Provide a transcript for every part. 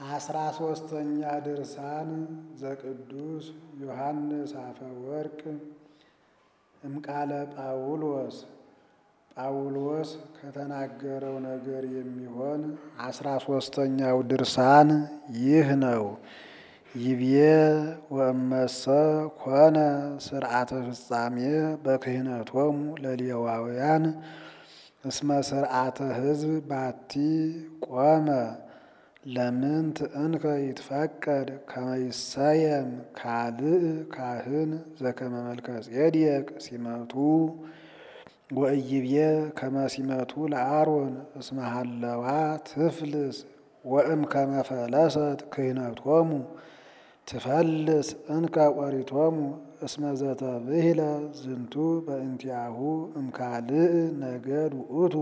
አስራ ሶስተኛ ድርሳን ዘቅዱስ ዮሐንስ አፈወርቅ እምቃለ ጳውሎስ ጳውሎስ ከተናገረው ነገር የሚሆን አስራ ሶስተኛው ድርሳን ይህ ነው። ይብዬ ወእመሰ ኮነ ስርዓተ ፍጻሜ በክህነቶሙ ለሌዋውያን እስመ ስርዓተ ሕዝብ ባቲ ቆመ ለምንት እንከ ይትፈቀድ ከመ ይሰየም ካልእ ካህን ዘከመ መልከ ጼዴቅ ሲመቱ ወእይብዬ ከመ ሲመቱ ለአሮን እስመ ሀለዋ ትፍልስ ወእም ከመ ፈለሰት ክህነቶሙ ትፈልስ እንከ ኦሪቶሙ እስመ ዘተብህለ ዝንቱ በእንቲአሁ እምካልእ ነገድ ውእቱ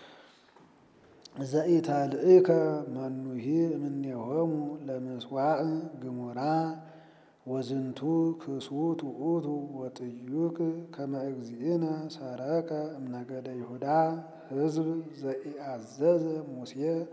ዘኢተልእከ መኑሂ እምኔሆሙ ለምስዋዕ ግሙራ ወዝንቱ ክሱት ውእቱ ወጥዩቅ ከመ እግዚእነ ሰረቀ እምነገደ ይሁዳ ሕዝብ ዘኢአዘዘ ሙሴ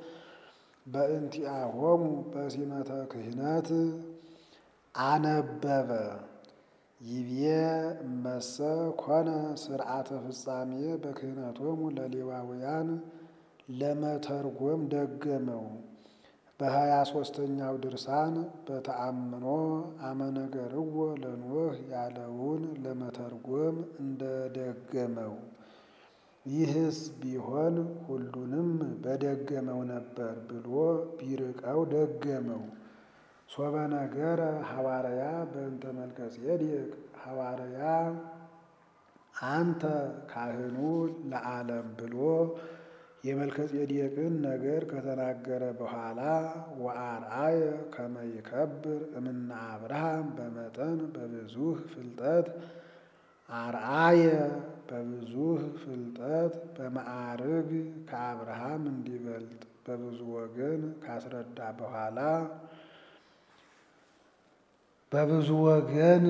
በእንቲአሆሙ በሲመተ ክህነት አነበበ። ይብዬ እመሰ ኮነ ስርዓተ ፍጻሜ በክህነቶሙ ለሌዋውያን ለመተርጎም ደገመው። በሀያ ሶስተኛው ድርሳን በተአምኖ አመነገርዎ ለኖህ ያለውን ለመተርጎም እንደደገመው ይህስ ቢሆን ሁሉንም በደገመው ነበር ብሎ ቢርቀው ደገመው። ሶበ ነገረ ሐዋርያ በእንተ መልከ ጼዴቅ ሐዋርያ አንተ ካህኑ ለዓለም ብሎ የመልከ ጼዴቅን ነገር ከተናገረ በኋላ ወአርአየ ከመ ይከብር እምነ አብርሃም በመጠን በብዙህ ፍልጠት አርአየ በብዙህ ፍልጠት በማዕርግ ከአብርሃም እንዲበልጥ በብዙ ወገን ካስረዳ በኋላ በብዙ ወገን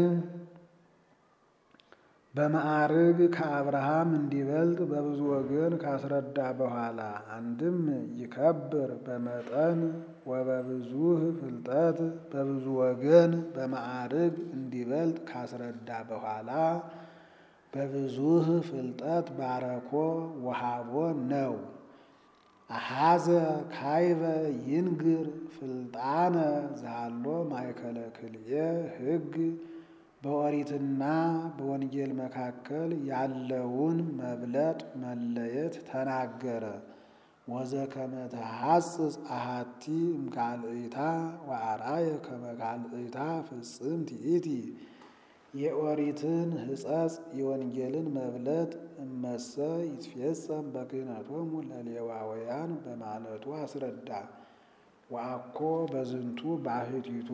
በማዕርግ ከአብርሃም እንዲበልጥ በብዙ ወገን ካስረዳ በኋላ አንድም ይከብር በመጠን ወበብዙህ ፍልጠት በብዙ ወገን በማዕርግ እንዲበልጥ ካስረዳ በኋላ በብዙህ ፍልጠት ባረኮ ወሃቦ ነው። አሃዘ ካይበ ይንግር ፍልጣነ ዛሎ ማእከለ ክልኤ ሕግ በኦሪትና በወንጌል መካከል ያለውን መብለጥ መለየት ተናገረ። ወዘከመ ተሐጽጽ አሃቲ እምካልእታ ወአርአየ ከመ ካልእታ ፍጽምት ይእቲ የኦሪትን ሕጸጽ የወንጌልን መብለጥ እመሰ ይትፌጸም በክህነቶሙ ለሌዋውያን በማለቱ አስረዳ። ወአኮ በዝንቱ ባሕቲቱ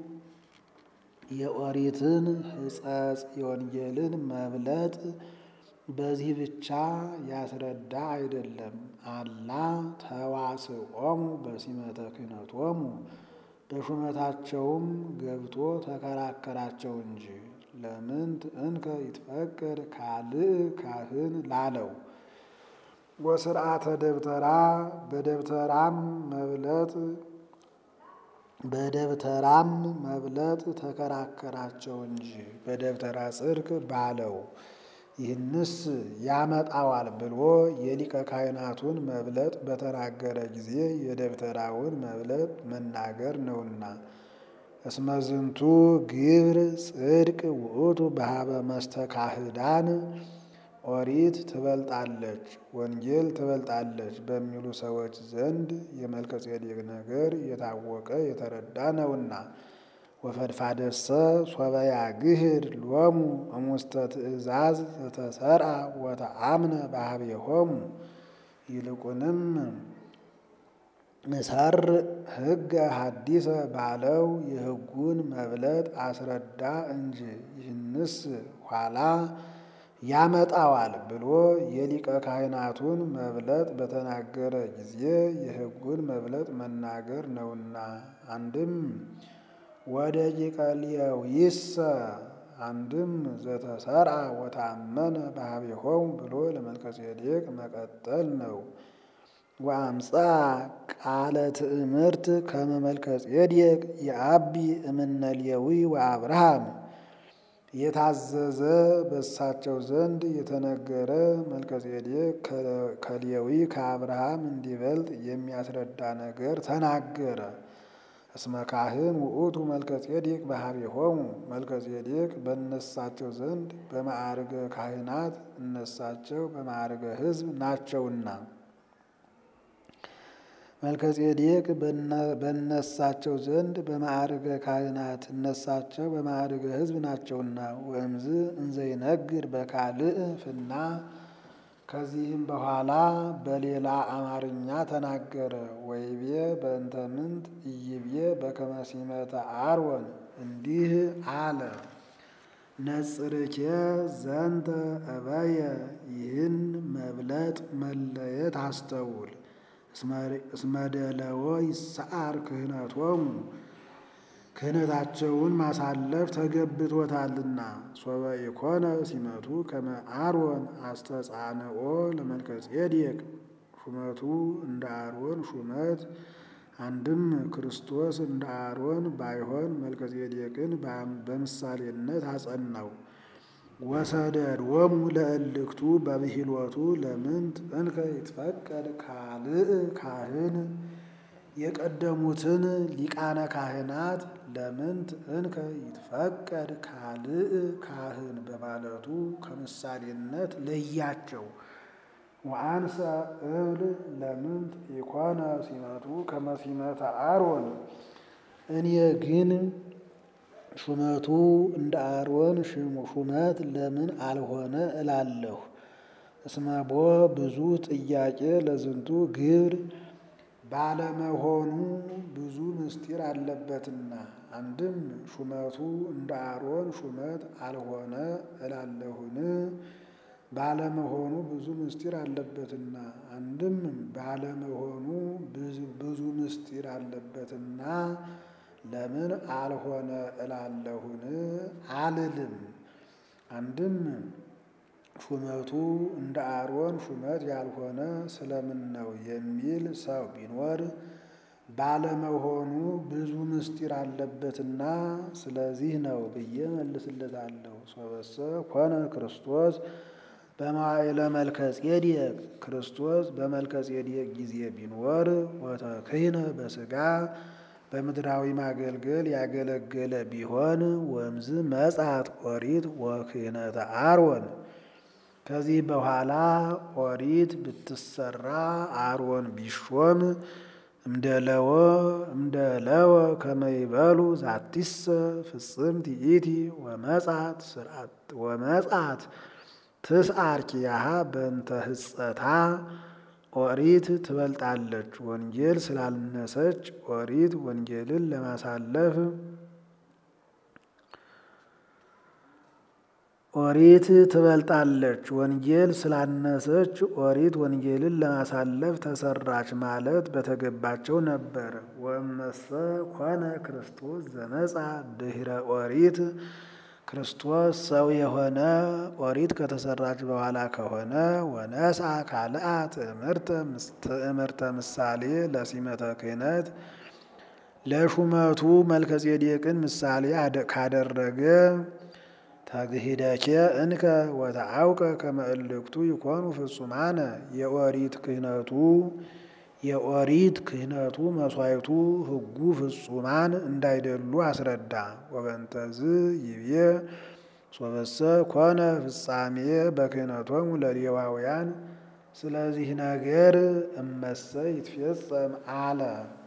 የኦሪትን ሕጸጽ የወንጌልን መብለጥ በዚህ ብቻ ያስረዳ አይደለም። አላ ተዋስኦሙ በሲመተ ክህነቶሙ በሹመታቸውም ገብቶ ተከራከራቸው እንጂ ለምንት እንከ ይትፈቀድ ካልእ ካህን ላለው ወስርዓተ ደብተራ በደብተራም መብለጥ በደብተራም መብለጥ ተከራከራቸው እንጂ በደብተራ ጽድቅ ባለው ይህንስ ያመጣዋል ብሎ የሊቀ ካህናቱን መብለጥ በተናገረ ጊዜ የደብተራውን መብለጥ መናገር ነውና። እስመ ዝንቱ ግብር ጽድቅ ውእቱ በሀበ መስተካህዳን ኦሪት ትበልጣለች፣ ወንጌል ትበልጣለች በሚሉ ሰዎች ዘንድ የመልከ ጼዴቅ ነገር የታወቀ የተረዳ ነውና። ወፈድፋደሰ ሶበ ያግህድ ሎሙ እሙስተ ትእዛዝ ዘተሰርአ ወተአምነ ባህቤሆሙ ይልቁንም እሰር ሕገ ሐዲሰ ባለው የሕጉን መብለጥ አስረዳ እንጂ ይህንስ ኋላ ያመጣዋል ብሎ የሊቀ ካህናቱን መብለጥ በተናገረ ጊዜ የሕጉን መብለጥ መናገር ነውና። አንድም ወደ ሊቀሊያዊሰ አንድም ዘተሰርአ ወታመነ ባህቤሆሙ ብሎ ለመልከ ጼዴቅ መቀጠል ነው። ወአምፃ ቃለ ትእምርት ከመ መልከ ጼዴቅ የአቢ እምነ ሌዊ ወአብርሃም የታዘዘ በሳቸው ዘንድ የተነገረ መልከ ጼዴቅ ከሌዊ ከአብርሃም እንዲበልጥ የሚያስረዳ ነገር ተናገረ። እስመ ካህን ውእቱ መልከ ጼዴቅ በኀቤሆሙ መልከ ጼዴቅ በእነሳቸው ዘንድ በማዕርገ ካህናት እነሳቸው በማዕርገ ሕዝብ ናቸውና። መልከ ጼዴቅ በእነሳቸው ዘንድ በማዕርገ ካህናት እነሳቸው በማዕርገ ሕዝብ ናቸውና። ወእምዝ እንዘይነግር በካልእ ፍና ከዚህም በኋላ በሌላ አማርኛ ተናገረ። ወይቤ በእንተ ምንት ኢይቤ በከመ ሲመተ አሮን እንዲህ አለ። ነጽርኬ ዘንተ እበየ ይህን መብለጥ መለየት አስተውል። እስመ ደለዎ ይሰዓር ክህነቶሙ ክህነታቸውን ማሳለፍ ተገብቶታልና። ሶበ ኢኮነ ሲመቱ ከመ አሮን አስተጻንኦ ለመልከ ጼዴቅ ሹመቱ እንደ አሮን ሹመት አንድም ክርስቶስ እንደ አሮን ባይሆን መልከ ጼዴቅን በምሳሌነት አጸናው። ወሰደዶሙ ለእልክቱ በብሂሎቱ ለምንት እንከ ይትፈቀድ ካልእ ካህን የቀደሙትን ሊቃነ ካህናት ለምንት እንከ ይትፈቀድ ካልእ ካህን በማለቱ ከምሳሌነት ለያቸው። ወአንሰ እብል ለምንት ኢኮነ ሲመቱ ከመ ሲመተ አሮን እኔ ግን ሹመቱ እንደ አሮን ሹመት ለምን አልሆነ እላለሁ። እስመቦ ብዙ ጥያቄ ለዝንቱ ግብር ባለመሆኑ ብዙ ምስጢር አለበትና። አንድም ሹመቱ እንደ አሮን ሹመት አልሆነ እላለሁን ባለመሆኑ ብዙ ምስጢር አለበትና። አንድም ባለመሆኑ ብዙ ምስጢር አለበትና ለምን አልሆነ እላለሁን አልልም። አንድም ሹመቱ እንደ አሮን ሹመት ያልሆነ ስለምን ነው የሚል ሰው ቢኖር ባለመሆኑ ብዙ ምስጢር አለበትና ስለዚህ ነው ብዬ መልስለታለሁ። ሶበሰ ኮነ ክርስቶስ በመዋዕለ መልከ ጼዴቅ ክርስቶስ በመልከ ጼዴቅ ጊዜ ቢኖር ወተክህነ በሥጋ በምድራዊ ማገልገል ያገለገለ ቢሆን ወምዝ መጻት ኦሪት ወክህነተ አሮን ከዚህ በኋላ ኦሪት ብትሰራ አሮን ቢሾም እምደለወ እምደለወ ከመይበሉ ዛቲሰ ፍጽምት ይእቲ ወመጻት ስርዓት ወመጻት ትስዓር ኪያሃ በእንተ ህጸታ ኦሪት ትበልጣለች። ወንጌል ስላልነሰች ኦሪት ወንጌልን ለማሳለፍ ኦሪት ትበልጣለች። ወንጌል ስላነሰች ኦሪት ወንጌልን ለማሳለፍ ተሰራች ማለት በተገባቸው ነበር። ወመሰ ኮነ ክርስቶስ ዘመጻ ድህረ ኦሪት ክርስቶስ ሰው የሆነ ኦሪት ከተሰራች በኋላ ከሆነ ወነሳ ካልአ ትእምርተ ምሳሌ ለሲመተ ክህነት ለሹመቱ መልከጼዴቅን ምሳሌ ካደረገ ተግሂደኬ እንከ ወተአውቀ ከመ እልክቱ ይኮኑ ፍጹማነ የኦሪት ክህነቱ የኦሪት ክህነቱ መስዋዕቱ ሕጉ ፍጹማን እንዳይደሉ አስረዳ። ወበንተዝ ይብዬ ሶበሰ ኮነ ፍጻሜ በክህነቶሙ ለሌዋውያን ስለዚህ ነገር እመሰ ይትፌጸም አለ።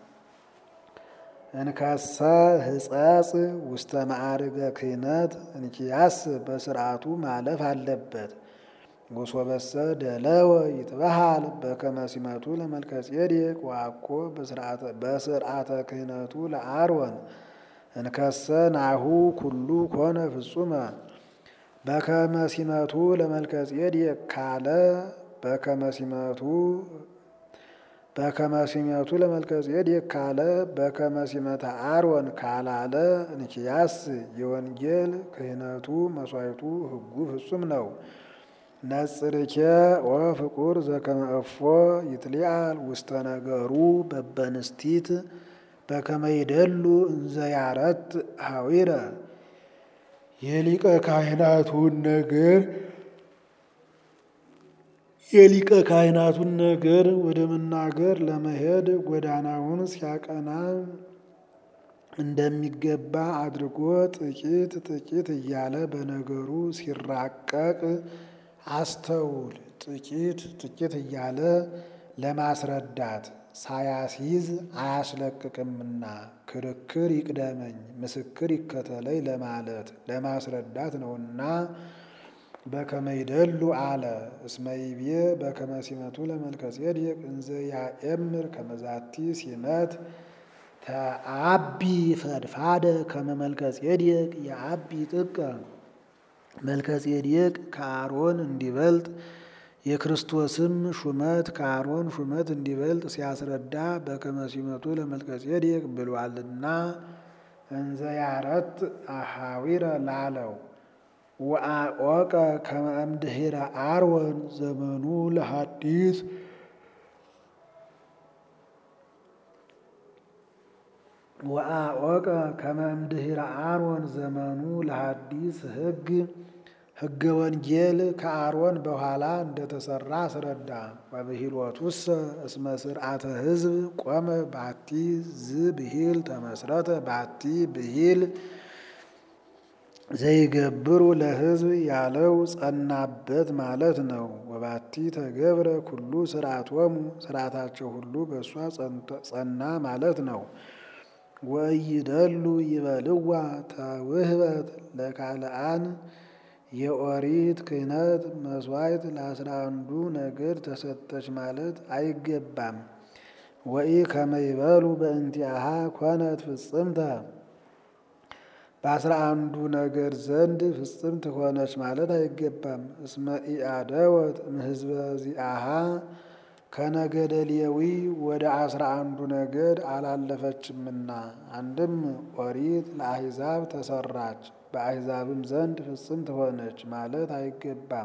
እንከሰ ሕጸጽ ውስተ ማዕርገ ክህነት እንኪያስ በስርዓቱ ማለፍ አለበት። ወሶበሰ ደለወ ይትበሃል በከመ ሲመቱ ለመልከጼዴቅ ወአኮ በስርዓተ ክህነቱ ለአሮን እንከሰ ናሁ ኩሉ ኮነ ፍጹመ በከመ ሲመቱ ለመልከጼዴቅ ካለ በከመ ሲመቱ በከመ ሲመቱ ለመልከጼዴቅ ካለ በከመ ሲመተ አሮን ካላለ እንኪያስ የወንጌል ክህነቱ መስዋዕቱ ሕጉ ፍጹም ነው። ነጽርኬ ወፍቁር ዘከመ እፎ ይትሊአል ውስተ ነገሩ በበንስቲት በከመ ይደሉ እንዘ ያረት ሀዊረ የሊቀ ካህናቱን ነገር የሊቀ ካህናቱን ነገር ወደ መናገር ለመሄድ ጎዳናውን ሲያቀና እንደሚገባ አድርጎ ጥቂት ጥቂት እያለ በነገሩ ሲራቀቅ አስተውል። ጥቂት ጥቂት እያለ ለማስረዳት ሳያስይዝ አያስለቅቅምና ክርክር ይቅደመኝ ምስክር ይከተለኝ ለማለት ለማስረዳት ነውና በከመ ይደሉ አለ። እስመ ይቤ በከመ ሲመቱ ለመልከጼዴቅ እንዘ ያኤምር ከመዛቲ ሲመት ተአቢ ፈድፋደ ከመ መልከጼዴቅ የአቢ ጥቀ መልከጼዴቅ ከአሮን እንዲበልጥ የክርስቶስም ሹመት ከአሮን ሹመት እንዲበልጥ ሲያስረዳ በከመ ሲመቱ ለመልከጼዴቅ ብሏልና እንዘ ያረት አሃዊረ ላለው ወአቆቀ ከመ እምድኅረ አርወን ዘመኑ ለሐዲስ ወአቆቀ ከመ እምድኅረ አሮን ዘመኑ ለሐዲስ ሕግ ሕገ ወንጌል ከአሮን በኋላ እንደተሰራ አስረዳ። ወብሂሎቱሰ እስመ ስርዓተ ሕዝብ ቆመ ባቲ ዝ ብሂል ተመስረተ ባቲ ብሂል ዘይገብሩ ለሕዝብ ያለው ጸናበት ማለት ነው። ወባቲ ተገብረ ኩሉ ስርዓቶሙ ስርዓታቸው ሁሉ በእሷ ጸና ማለት ነው። ወኢይደሉ ይበልዋ ተውህበት ለካልአን የኦሪት ክህነት መስዋዕት ለአስራ አንዱ ነገድ ተሰጠች ማለት አይገባም። ወኢ ከመ ይበሉ በእንቲአሃ ኮነት ፍጽምተ በአስራ አንዱ ነገድ ዘንድ ፍጽምት ሆነች ማለት አይገባም። እስመ ኢአደወት እምሕዝበ ዚአሃ ከነገደ ሌዊ ወደ አስራ አንዱ ነገድ አላለፈችምና። አንድም ኦሪት ለአሕዛብ ተሰራች በአሕዛብም ዘንድ ፍጽምት ሆነች ማለት አይገባም።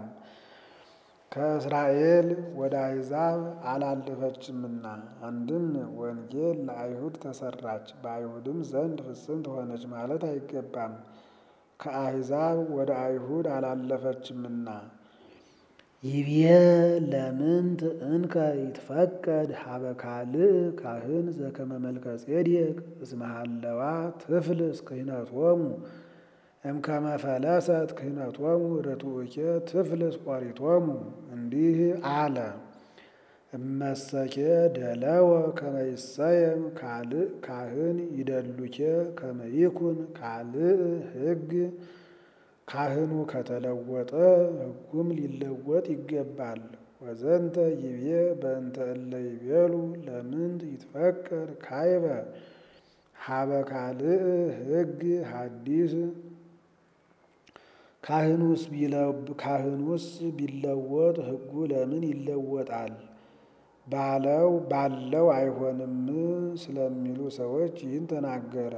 ከእስራኤል ወደ አሕዛብ አላለፈችምና። አንድም ወንጌል ለአይሁድ ተሰራች በአይሁድም ዘንድ ፍጽምት ሆነች ማለት አይገባም። ከአሕዛብ ወደ አይሁድ አላለፈችምና። ይቤ ለምንት እንከ ይትፈቀድ ሀበ ካልእ ካህን ዘከመ መልከጼዴቅ እስመ ሀለዋ ትፍልስ ክህነቶሙ እምከመ ፈለሰት ክህነቶሙ ርቱዕኬ ትፍልስ ኦሪቶሙ። እንዲህ አለ። እመሰኬ ደለወ ከመ ይሰየም ካልእ ካህን ይደሉኬ ከመ ይኩን ካልእ ሕግ ካህኑ ከተለወጠ ሕጉም ሊለወጥ ይገባል። ወዘንተ ይቤ በእንተ እለ ይቤሉ ለምንት ይትፈቀድ ካይበ ሀበ ካልእ ሕግ ሐዲስ ካህኑስ ቢለወጥ ሕጉ ለምን ይለወጣል ባለው ባለው አይሆንም ስለሚሉ ሰዎች ይህን ተናገረ።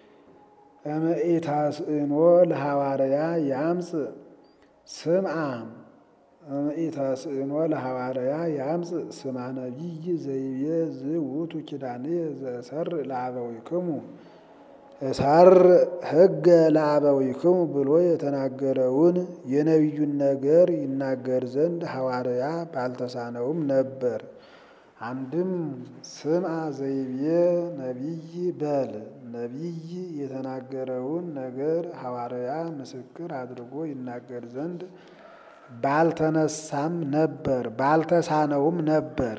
እምኢታስእኖ ለሐዋርያ ያምፅ ስምዓ እምኢታስእኖ ለሐዋርያ ያምፅ ስማ ነቢይ ዘይቤ ዝውቱ ኪዳንየ ዘእሰር ለአበዊክሙ እሰር ሕገ ለአበዊክሙ ብሎ የተናገረውን የነቢዩን ነገር ይናገር ዘንድ ሐዋርያ ባልተሳነውም ነበር። አንድም ስምዓ ዘይቤ ነቢይ በል ነቢይ የተናገረውን ነገር ሐዋርያ ምስክር አድርጎ ይናገር ዘንድ ባልተነሳም ነበር ባልተሳነውም ነበር።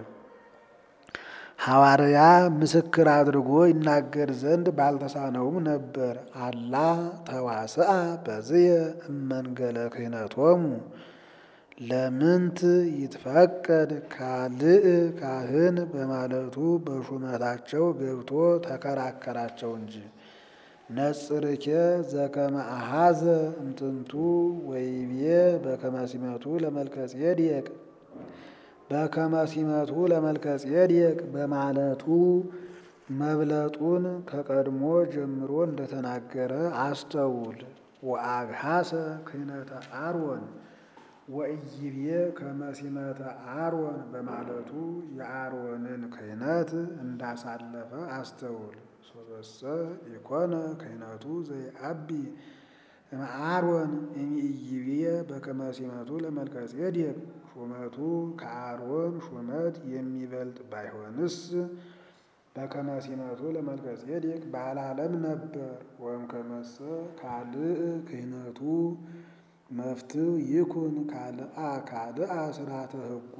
ሐዋርያ ምስክር አድርጎ ይናገር ዘንድ ባልተሳነውም ነበር። አላ ተዋስአ በዝየ እመንገለ ክህነቶሙ ለምንት ይትፈቀድ ካልእ ካህን በማለቱ በሹመታቸው ገብቶ ተከራከራቸው እንጂ። ነጽርኬ ዘከመ አሐዘ እምጥንቱ ወይቤ በከመ ሲመቱ ለመልከጼዴቅ በከመ ሲመቱ ለመልከጼዴቅ በማለቱ መብለጡን ከቀድሞ ጀምሮ እንደተናገረ አስተውል። ወአግሐሰ ክህነተ አሮን ወኢይቤ ከመ ሲመተ አሮን በማለቱ የአሮንን ክህነት እንዳሳለፈ አስተውል። ሶበሰ ኢኮነ ክህነቱ ዘይአቢ እምአሮን እምኢይቤ በከመ ሲመቱ ለመልከጼዴቅ ሹመቱ ከአሮን ሹመት የሚበልጥ ባይሆንስ በከመ ሲመቱ ለመልከጼዴቅ ባላለም ነበር። ወእምከመሰ ካልእ ክህነቱ መፍትው ይኩን ካልአ ካልአ ስርዓተ ሕጉ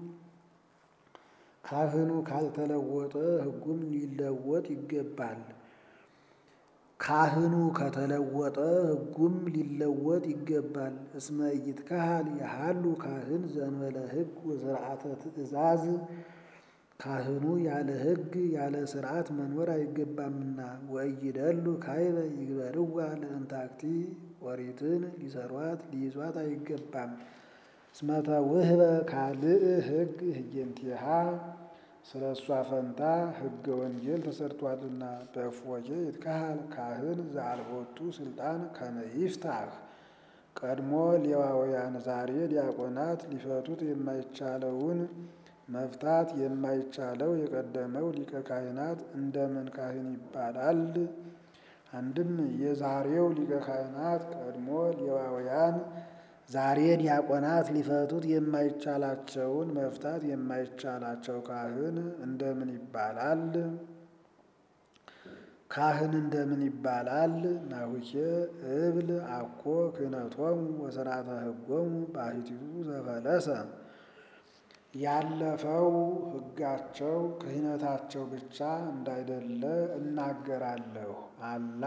ካህኑ ካልተለወጠ ሕጉም ሊለወጥ ይገባል። ካህኑ ከተለወጠ ሕጉም ሊለወጥ ይገባል። እስመ ኢይትከሀል የሃሉ ካህን ዘእንበለ ሕግ ወስርዓተ ትእዛዝ ካህኑ ያለ ሕግ ያለ ስርዓት መኖር አይገባምና። ወኢይደሉ ካይበ ይግበርዋ ለእንታክቲ ኦሪትን ሊሰሯት ሊይዟት አይገባም። እስመ ተውህበ ካልእ ሕግ ህየንቲሃ ስለ እሷ ፈንታ ሕገ ወንጌል ተሰርቷልና። በእፎኬ ይትከሀል ካህን ዘአልቦቱ ስልጣን ከመ ይፍታህ ቀድሞ ሌዋውያን ዛሬ ዲያቆናት ሊፈቱት የማይቻለውን መፍታት የማይቻለው የቀደመው ሊቀ ካህናት እንደምን ካህን ይባላል? አንድም የዛሬው ሊቀ ካህናት ቀድሞ ሌዋውያን ዛሬ ዲያቆናት ሊፈቱት የማይቻላቸውን መፍታት የማይቻላቸው ካህን እንደምን ይባላል? ካህን እንደምን ይባላል? ናሁኬ እብል አኮ ክህነቶሙ ወስርዓተ ሕጎሙ ባሕቲቱ ዘፈለሰ ያለፈው ሕጋቸው ክህነታቸው ብቻ እንዳይደለ እናገራለሁ። አላ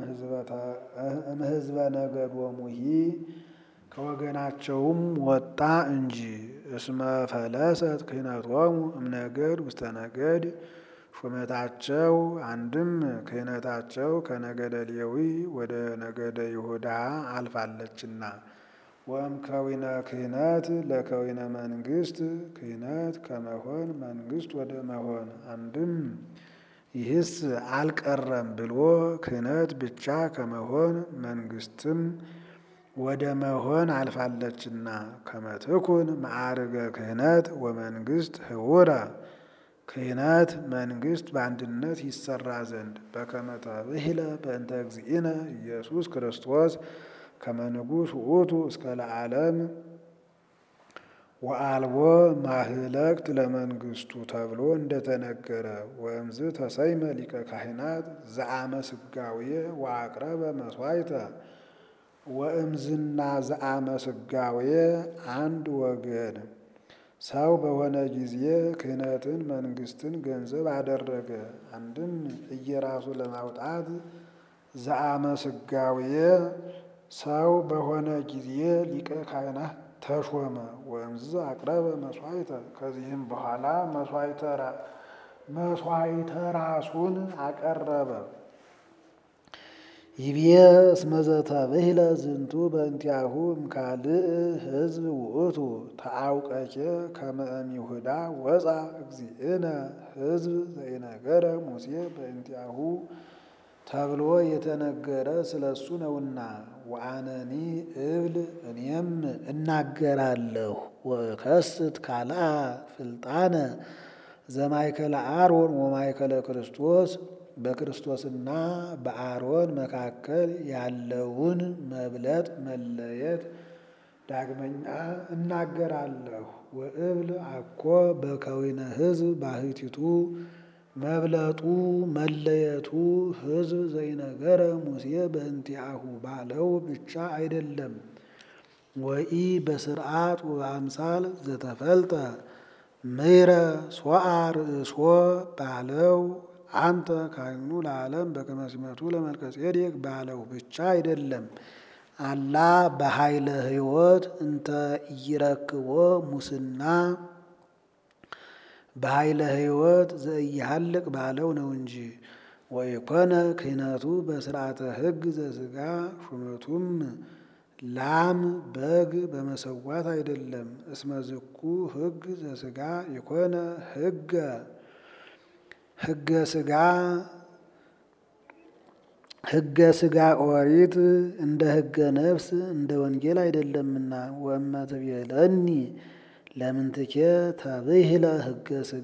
እምሕዝበ ነገዶሙሂ ከወገናቸውም ወጣ እንጂ። እስመ ፈለሰት ክህነቶሙ እምነገድ ውስተ ነገድ ሹመታቸው አንድም ክህነታቸው ከነገደ ሌዊ ወደ ነገደ ይሁዳ አልፋለችና። ወእም ከዊነ ክህነት ለከዊነ መንግስት ክህነት ከመሆን መንግስት ወደ መሆን አንድም ይህስ አልቀረም ብሎ ክህነት ብቻ ከመሆን መንግስትም ወደ መሆን አልፋለችና። ከመትኩን ማዕርገ ክህነት ወመንግስት ህውረ ክህነት መንግስት በአንድነት ይሰራ ዘንድ በከመ ተብሂለ በእንተ እግዚእነ ኢየሱስ ክርስቶስ ከመ ንጉሥ ውእቱ እስከ ለዓለም ወአልቦ ማህለቅት ለመንግስቱ ተብሎ እንደተነገረ ወእምዝ ተሰይመ ሊቀ ካህናት ዘአመ ስጋዌ ወአቅረበ መስዋዕተ ወእምዝና ዘአመ ስጋዌ አንድ ወገን ሰው በሆነ ጊዜ ክህነትን መንግስትን ገንዘብ አደረገ። አንድም እየራሱ ለማውጣት ዘአመ ስጋዌ ሰው በሆነ ጊዜ ሊቀ ካህናት ተሾመ። ወእምዝ አቅረበ መስዋዕተ ከዚህም በኋላ መስዋዕተ ራሱን አቀረበ። ይቤ እስመ ዘተብሂለ ዝንቱ በእንቲአሁ እምካልእ ሕዝብ ውእቱ ተአውቀኬ ከመ እምይሁዳ ወፃ እግዚእነ ሕዝብ ዘኢነገረ ሙሴ በእንቲአሁ ተብሎ የተነገረ ስለ እሱ ነውና። ወአነኒ እብል እኔም እናገራለሁ ወከስት ካልአ ፍልጣነ ዘማይከለ አሮን ወማይከለ ክርስቶስ በክርስቶስና በአሮን መካከል ያለውን መብለጥ መለየት ዳግመኛ እናገራለሁ። ወእብል አኮ በከዊነ ሕዝብ ባሕቲቱ መብለጡ መለየቱ ሕዝብ ዘይነገረ ሙሴ በእንቲአሁ ባለው ብቻ አይደለም። ወኢ በስርዓት ወበአምሳል ዘተፈልጠ ምይረ ሶአ ርእሶ ባለው አንተ ካህኑ ለዓለም በከመ ሲመቱ ለመልከጼዴቅ ባለው ብቻ አይደለም። አላ በኃይለ ሕይወት እንተ ኢይረክቦ ሙስና በኃይለ ሕይወት ዘኢይሃልቅ ባለው ነው እንጂ። ወኢኮነ ክህነቱ በስርዓተ ሕግ ዘሥጋ ሹመቱም ላም በግ በመሰዋት አይደለም። እስመ ዝኩ ሕግ ዘሥጋ ኢኮነ ሕገ ሕገ ሥጋ ሕገ ሥጋ ኦሪት እንደ ሕገ ነፍስ እንደ ወንጌል አይደለምና። ወእመ ትቤለኒ ለምንትኬ ተብሂለ ሕገ ሥጋ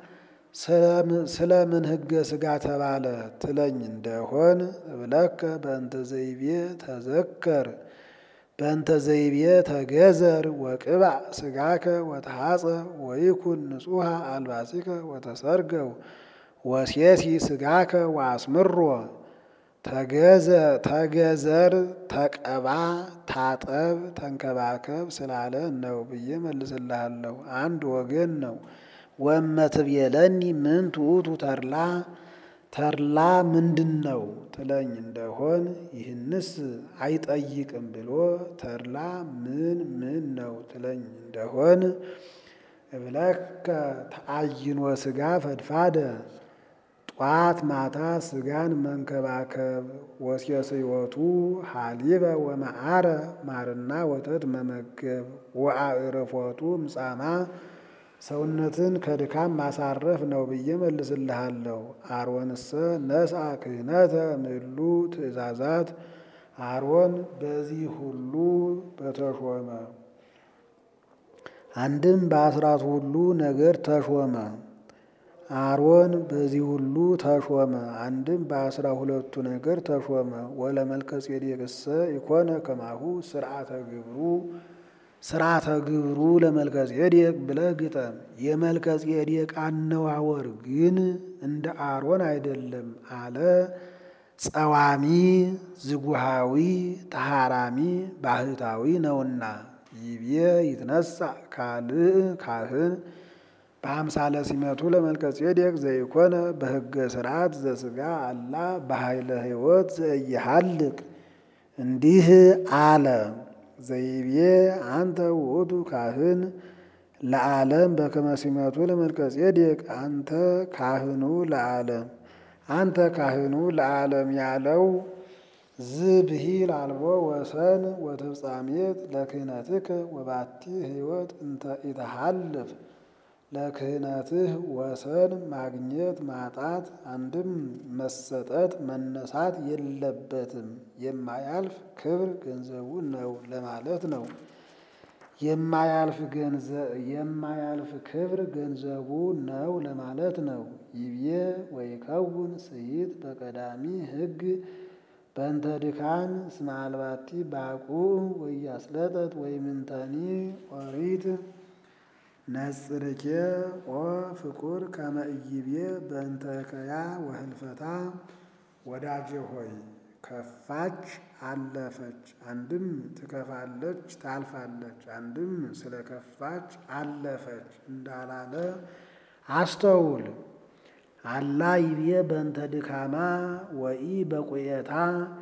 ስለምን ሕገ ሥጋ ተባለ ትለኝ እንደሆን እብለከ በእንተ ዘይቤ ተዘከር በእንተ ዘይቤ ተገዘር ወቅባዕ ሥጋከ ወተሐፀ ወይኩን ንጹሐ አልባሲከ ወተሰርገው ወሴሲ ሥጋከ ወአስምሮ ተገዘር ተቀባ ታጠብ ተንከባከብ ስላለ ነው ብዬ መልስልሃለሁ። አንድ ወገን ነው። ወእመ ትቤለኒ ምን ትዑቱ ተድላ ተድላ ምንድን ነው ትለኝ እንደሆን ይህንስ አይጠይቅም ብሎ ተድላ ምን ምን ነው ትለኝ እንደሆን እብለከ ተአይኖ ሥጋ ፈድፋደ ጧት ማታ ሥጋን መንከባከብ ወሴስዮቱ ሀሊበ ወመዓረ ማርና ወተት መመገብ ወአዕርፎቱ ምጻማ ሰውነትን ከድካም ማሳረፍ ነው ብዬ መልስልሃለሁ። አሮንሰ ነስአ ክህነተ እምእሉ ትእዛዛት አሮን በዚህ ሁሉ በተሾመ አንድም በአስራት ሁሉ ነገር ተሾመ። አሮን በዚህ ሁሉ ተሾመ። አንድም በአስራ ሁለቱ ነገር ተሾመ። ወለመልከ ጼዴቅሰ ኢኮነ ከማሁ ስርዓተ ግብሩ ስርዓተ ግብሩ ለመልከ ጼዴቅ ብለህ ግጠም። የመልከ ጼዴቅ አነዋወር ግን እንደ አሮን አይደለም አለ። ጸዋሚ ዝጉሃዊ ተሃራሚ ባህታዊ ነውና ይቤ ይትነሳ ካልእ ካህን በአምሳለ ሲመቱ ለመልከ ጼዴቅ ዘይኮነ በሕገ ስርዓት ዘሥጋ አላ በኃይለ ሕይወት ዘኢይሃልቅ እንዲህ አለ። ዘይቤ አንተ ውእቱ ካህን ለዓለም በከመ ሲመቱ ለመልከ ጼዴቅ አንተ ካህኑ ለዓለም አንተ ካህኑ ለዓለም ያለው ዝብሂል አልቦ ወሰን ወተፍጻሜት ለክህነትከ ወባቲ ሕይወት እንተ ኢተሃልፍ ለክህነትህ ወሰን ማግኘት ማጣት አንድም መሰጠት መነሳት የለበትም የማያልፍ ክብር ገንዘቡ ነው ለማለት ነው። የማያልፍ የማያልፍ ክብር ገንዘቡ ነው ለማለት ነው። ይብዬ ወይከውን ስይት በቀዳሚ ሕግ በእንተ ድካን እስመ አልባቲ ባቁዕ ወያስለጠት ወይምንተኒ ኦሪት ነጽርኬ ኦ ፍቁር ከመ ኢይቤ በእንተ ከያ ወህልፈታ ወዳጄ ሆይ ከፋች አለፈች፣ አንድም ትከፋለች ታልፋለች፣ አንድም ስለ ከፋች አለፈች እንዳላለ አስተውል። አላ ይቤ በእንተ ድካማ ወኢ በቁየታ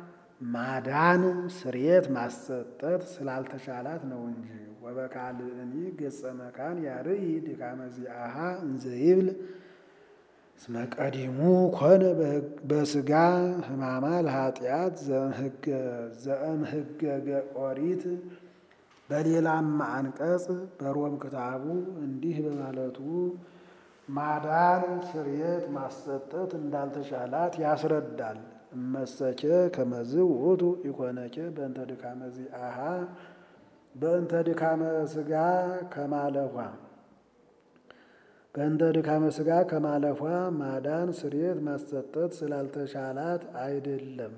ማዳን ስርየት ማሰጠት ስላልተቻላት ነው እንጂ ወበካልእኒ ገጸ መካን ያርኢ ድካመ ዚአሃ እንዘ ይብል እስመ ቀዲሙ ኮነ በስጋ ሕማማ ለኃጢአት ዘእምሕገገ ኦሪት። በሌላም አንቀጽ በሮም ክታቡ እንዲህ በማለቱ ማዳን ስርየት ማሰጠት እንዳልተቻላት ያስረዳል። እመሰኬ ከመዝ ውእቱ ኢኮነኬ በእንተ ድካመ ዚአሃ በእንተ ድካመ ስጋ ከማለፏ በእንተ ድካመ ስጋ ከማለፏ ማዳን ስርየት ማሰጠት ስላልተቻላት አይደለም።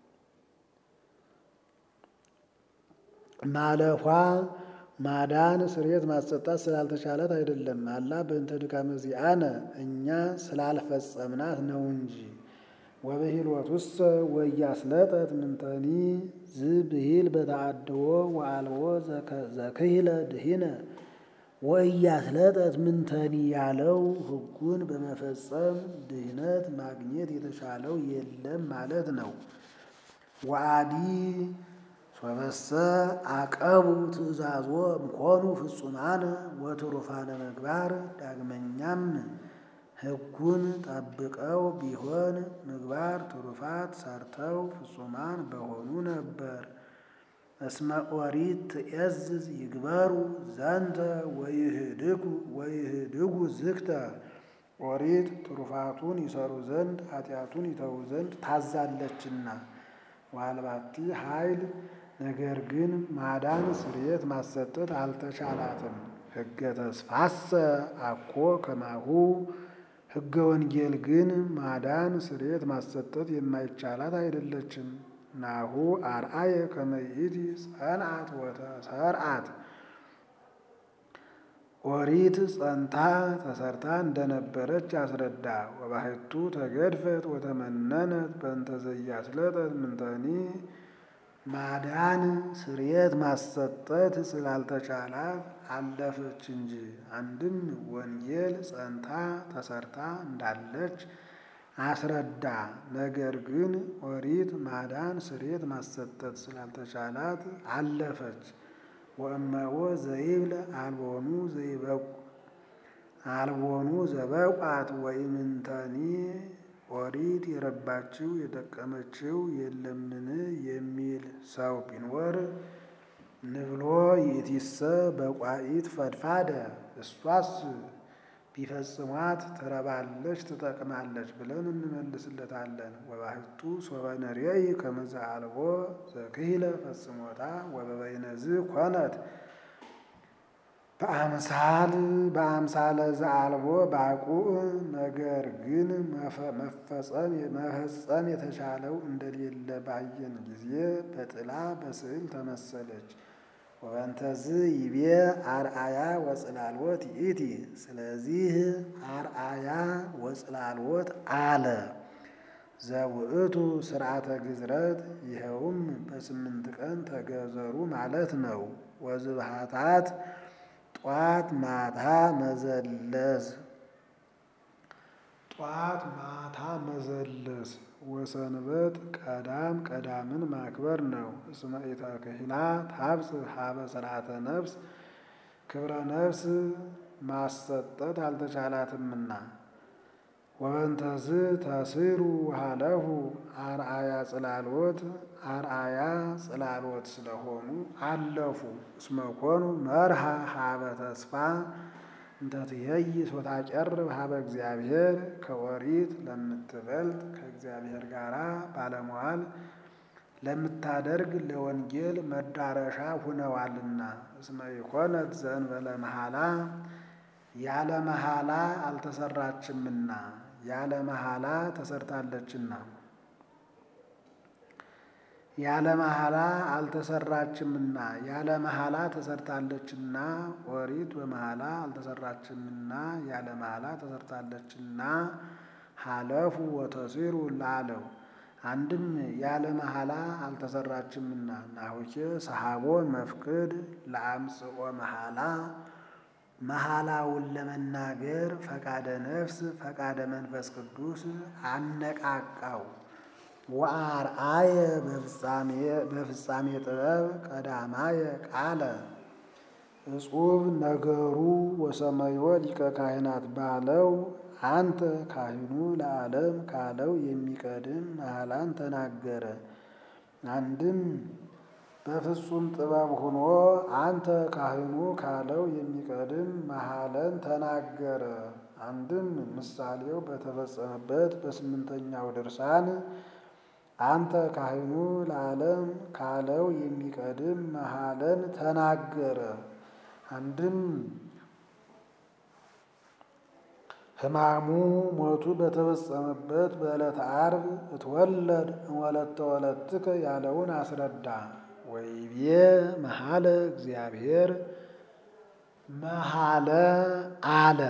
ማለፏ ማዳን ስርየት ማሰጣት ስላልተቻላት አይደለም። አላ በእንተ ድካመ ዚአነ እኛ ስላልፈጸምናት ነው እንጂ ወብሂልወቱሰ ወያስለጠት ምንተኒ ዝብሂል በተአድዎ ወአልቦ ዘክሂለ ድሂነ ወእያስለጠት ምንተኒ ያለው ሕጉን በመፈጸም ድህነት ማግኘት የተሻለው የለም ማለት ነው። ወአዲ ሶበሰ አቀቡ ትእዛዞ እምኮኑ ፍጹማነ ወትሩፋነ ምግባር ዳግመኛም ሕጉን ጠብቀው ቢሆን ምግባር ትሩፋት ሰርተው ፍጹማን በሆኑ ነበር። እስመ ኦሪት ትእዝዝ ይግበሩ ዘንተ ወይህድጉ ወይህድጉ ዝግተ ኦሪት ትሩፋቱን ይሰሩ ዘንድ ኃጢአቱን ይተዉ ዘንድ ታዛለችና። ዋልባቲ ኃይል ነገር ግን ማዳን ስርየት ማሰጠት አልተቻላትም። ሕገ ተስፋሰ አኮ ከማሁ ሕገ ወንጌል ግን ማዳን ስርየት ማሰጠት የማይቻላት አይደለችም። ናሁ አርአየ ከመይእቲ ጸንዓት ወተሰርዓት ኦሪት ጸንታ ተሰርታ እንደነበረች አስረዳ። ወባሕቱ ተገድፈት ወተመነነት በእንተ ዘያስለጠት ምንተኒ ማዳን ስርየት ማሰጠት ስላልተቻላት አለፈች እንጂ። አንድም ወንጌል ጸንታ ተሰርታ እንዳለች አስረዳ። ነገር ግን ኦሪት ማዳን ስርየት ማሰጠት ስላልተቻላት አለፈች። ወእመዎ ዘይብል አልቦኑ ዘይበቁ አልቦኑ ዘበቋት ወኢምንተኒ ኦሪት የረባችው የጠቀመችው የለምን የሚል ሰው ቢኖር ንብሎ ይእቲሰ በቋኢት ፈድፋደ እሷስ ቢፈጽሟት ትረባለች ትጠቅማለች ብለን እንመልስለታለን። ወባሕቱ ሶበ ነርየይ ከመ ዘአልቦ ዘክሂለ ፈጽሞታ ወበበይነዝ ኮነት በአምሳል በአምሳለ ዘአልቦ ባቁዕ ነገር ግን መፈጸም የተቻለው እንደሌለ ባየን ጊዜ በጥላ በስዕል ተመሰለች። ወበንተዝ ይቤ አርአያ ወጽላልወት ይእቲ። ስለዚህ አርአያ ወጽላልወት አለ። ዘውእቱ ስርዓተ ግዝረት ይኸውም በስምንት ቀን ተገዘሩ ማለት ነው። ወዝብሃታት ጧት ማታ መዘለዝ ጧት ማታ መዘለስ ወሰንበት ቀዳም ቀዳምን ማክበር ነው። እስመ ኢተክሂላ ታብጽሕ ሀበ ስርዓተ ነፍስ ክብረ ነፍስ ማሰጠት አልተቻላትምና። ወበንተዝ ተስሩ ሃለሁ አርአያ ጽላልወት አርአያ ጽላልወት ስለሆኑ አለፉ። እስመ ኮኑ መርሃ ሀበ ተስፋ እንተትየይስ ወታጨርብ ሀበ እግዚአብሔር ከኦሪት ለምትበልጥ ከእግዚአብሔር ጋር ባለመዋል ለምታደርግ ለወንጌል መዳረሻ ሁነዋልና። እስመ ኢኮነት ዘእንበለ መሐላ ያለ መሐላ አልተሰራችምና ያለ መሐላ ተሰርታለችና ያለ መሐላ አልተሰራችምና ያለ መሐላ ተሰርታለችና ኦሪት በመሐላ አልተሰራችምና ያለ መሐላ ተሰርታለችና ሀለፉ ወተሲሩ ላለው አንድም ያለ መሐላ አልተሰራችምና ናሁኬ ሰሐቦ መፍቅድ ለአምጽኦ መሐላ መሐላውን ለመናገር ፈቃደ ነፍስ ፈቃደ መንፈስ ቅዱስ አነቃቃው። ወአርአየ በፍጻሜ ጥበብ ቀዳማየ ቃለ እጹብ ነገሩ ወሰመዮ ሊቀ ካህናት ባለው አንተ ካህኑ ለዓለም ካለው የሚቀድም መሐላን ተናገረ። አንድም በፍጹም ጥበብ ሆኖ አንተ ካህኑ ካለው የሚቀድም መሐለን ተናገረ። አንድም ምሳሌው በተፈጸመበት በስምንተኛው ድርሳን አንተ ካህኑ ለዓለም ካለው የሚቀድም መሐለን ተናገረ። አንድም ሕማሙ ሞቱ በተፈጸመበት በዕለተ ዓርብ እትወለድ እምወለተ ወለትከ ያለውን አስረዳ። ወይቤ መሐለ እግዚአብሔር መሐለ አለ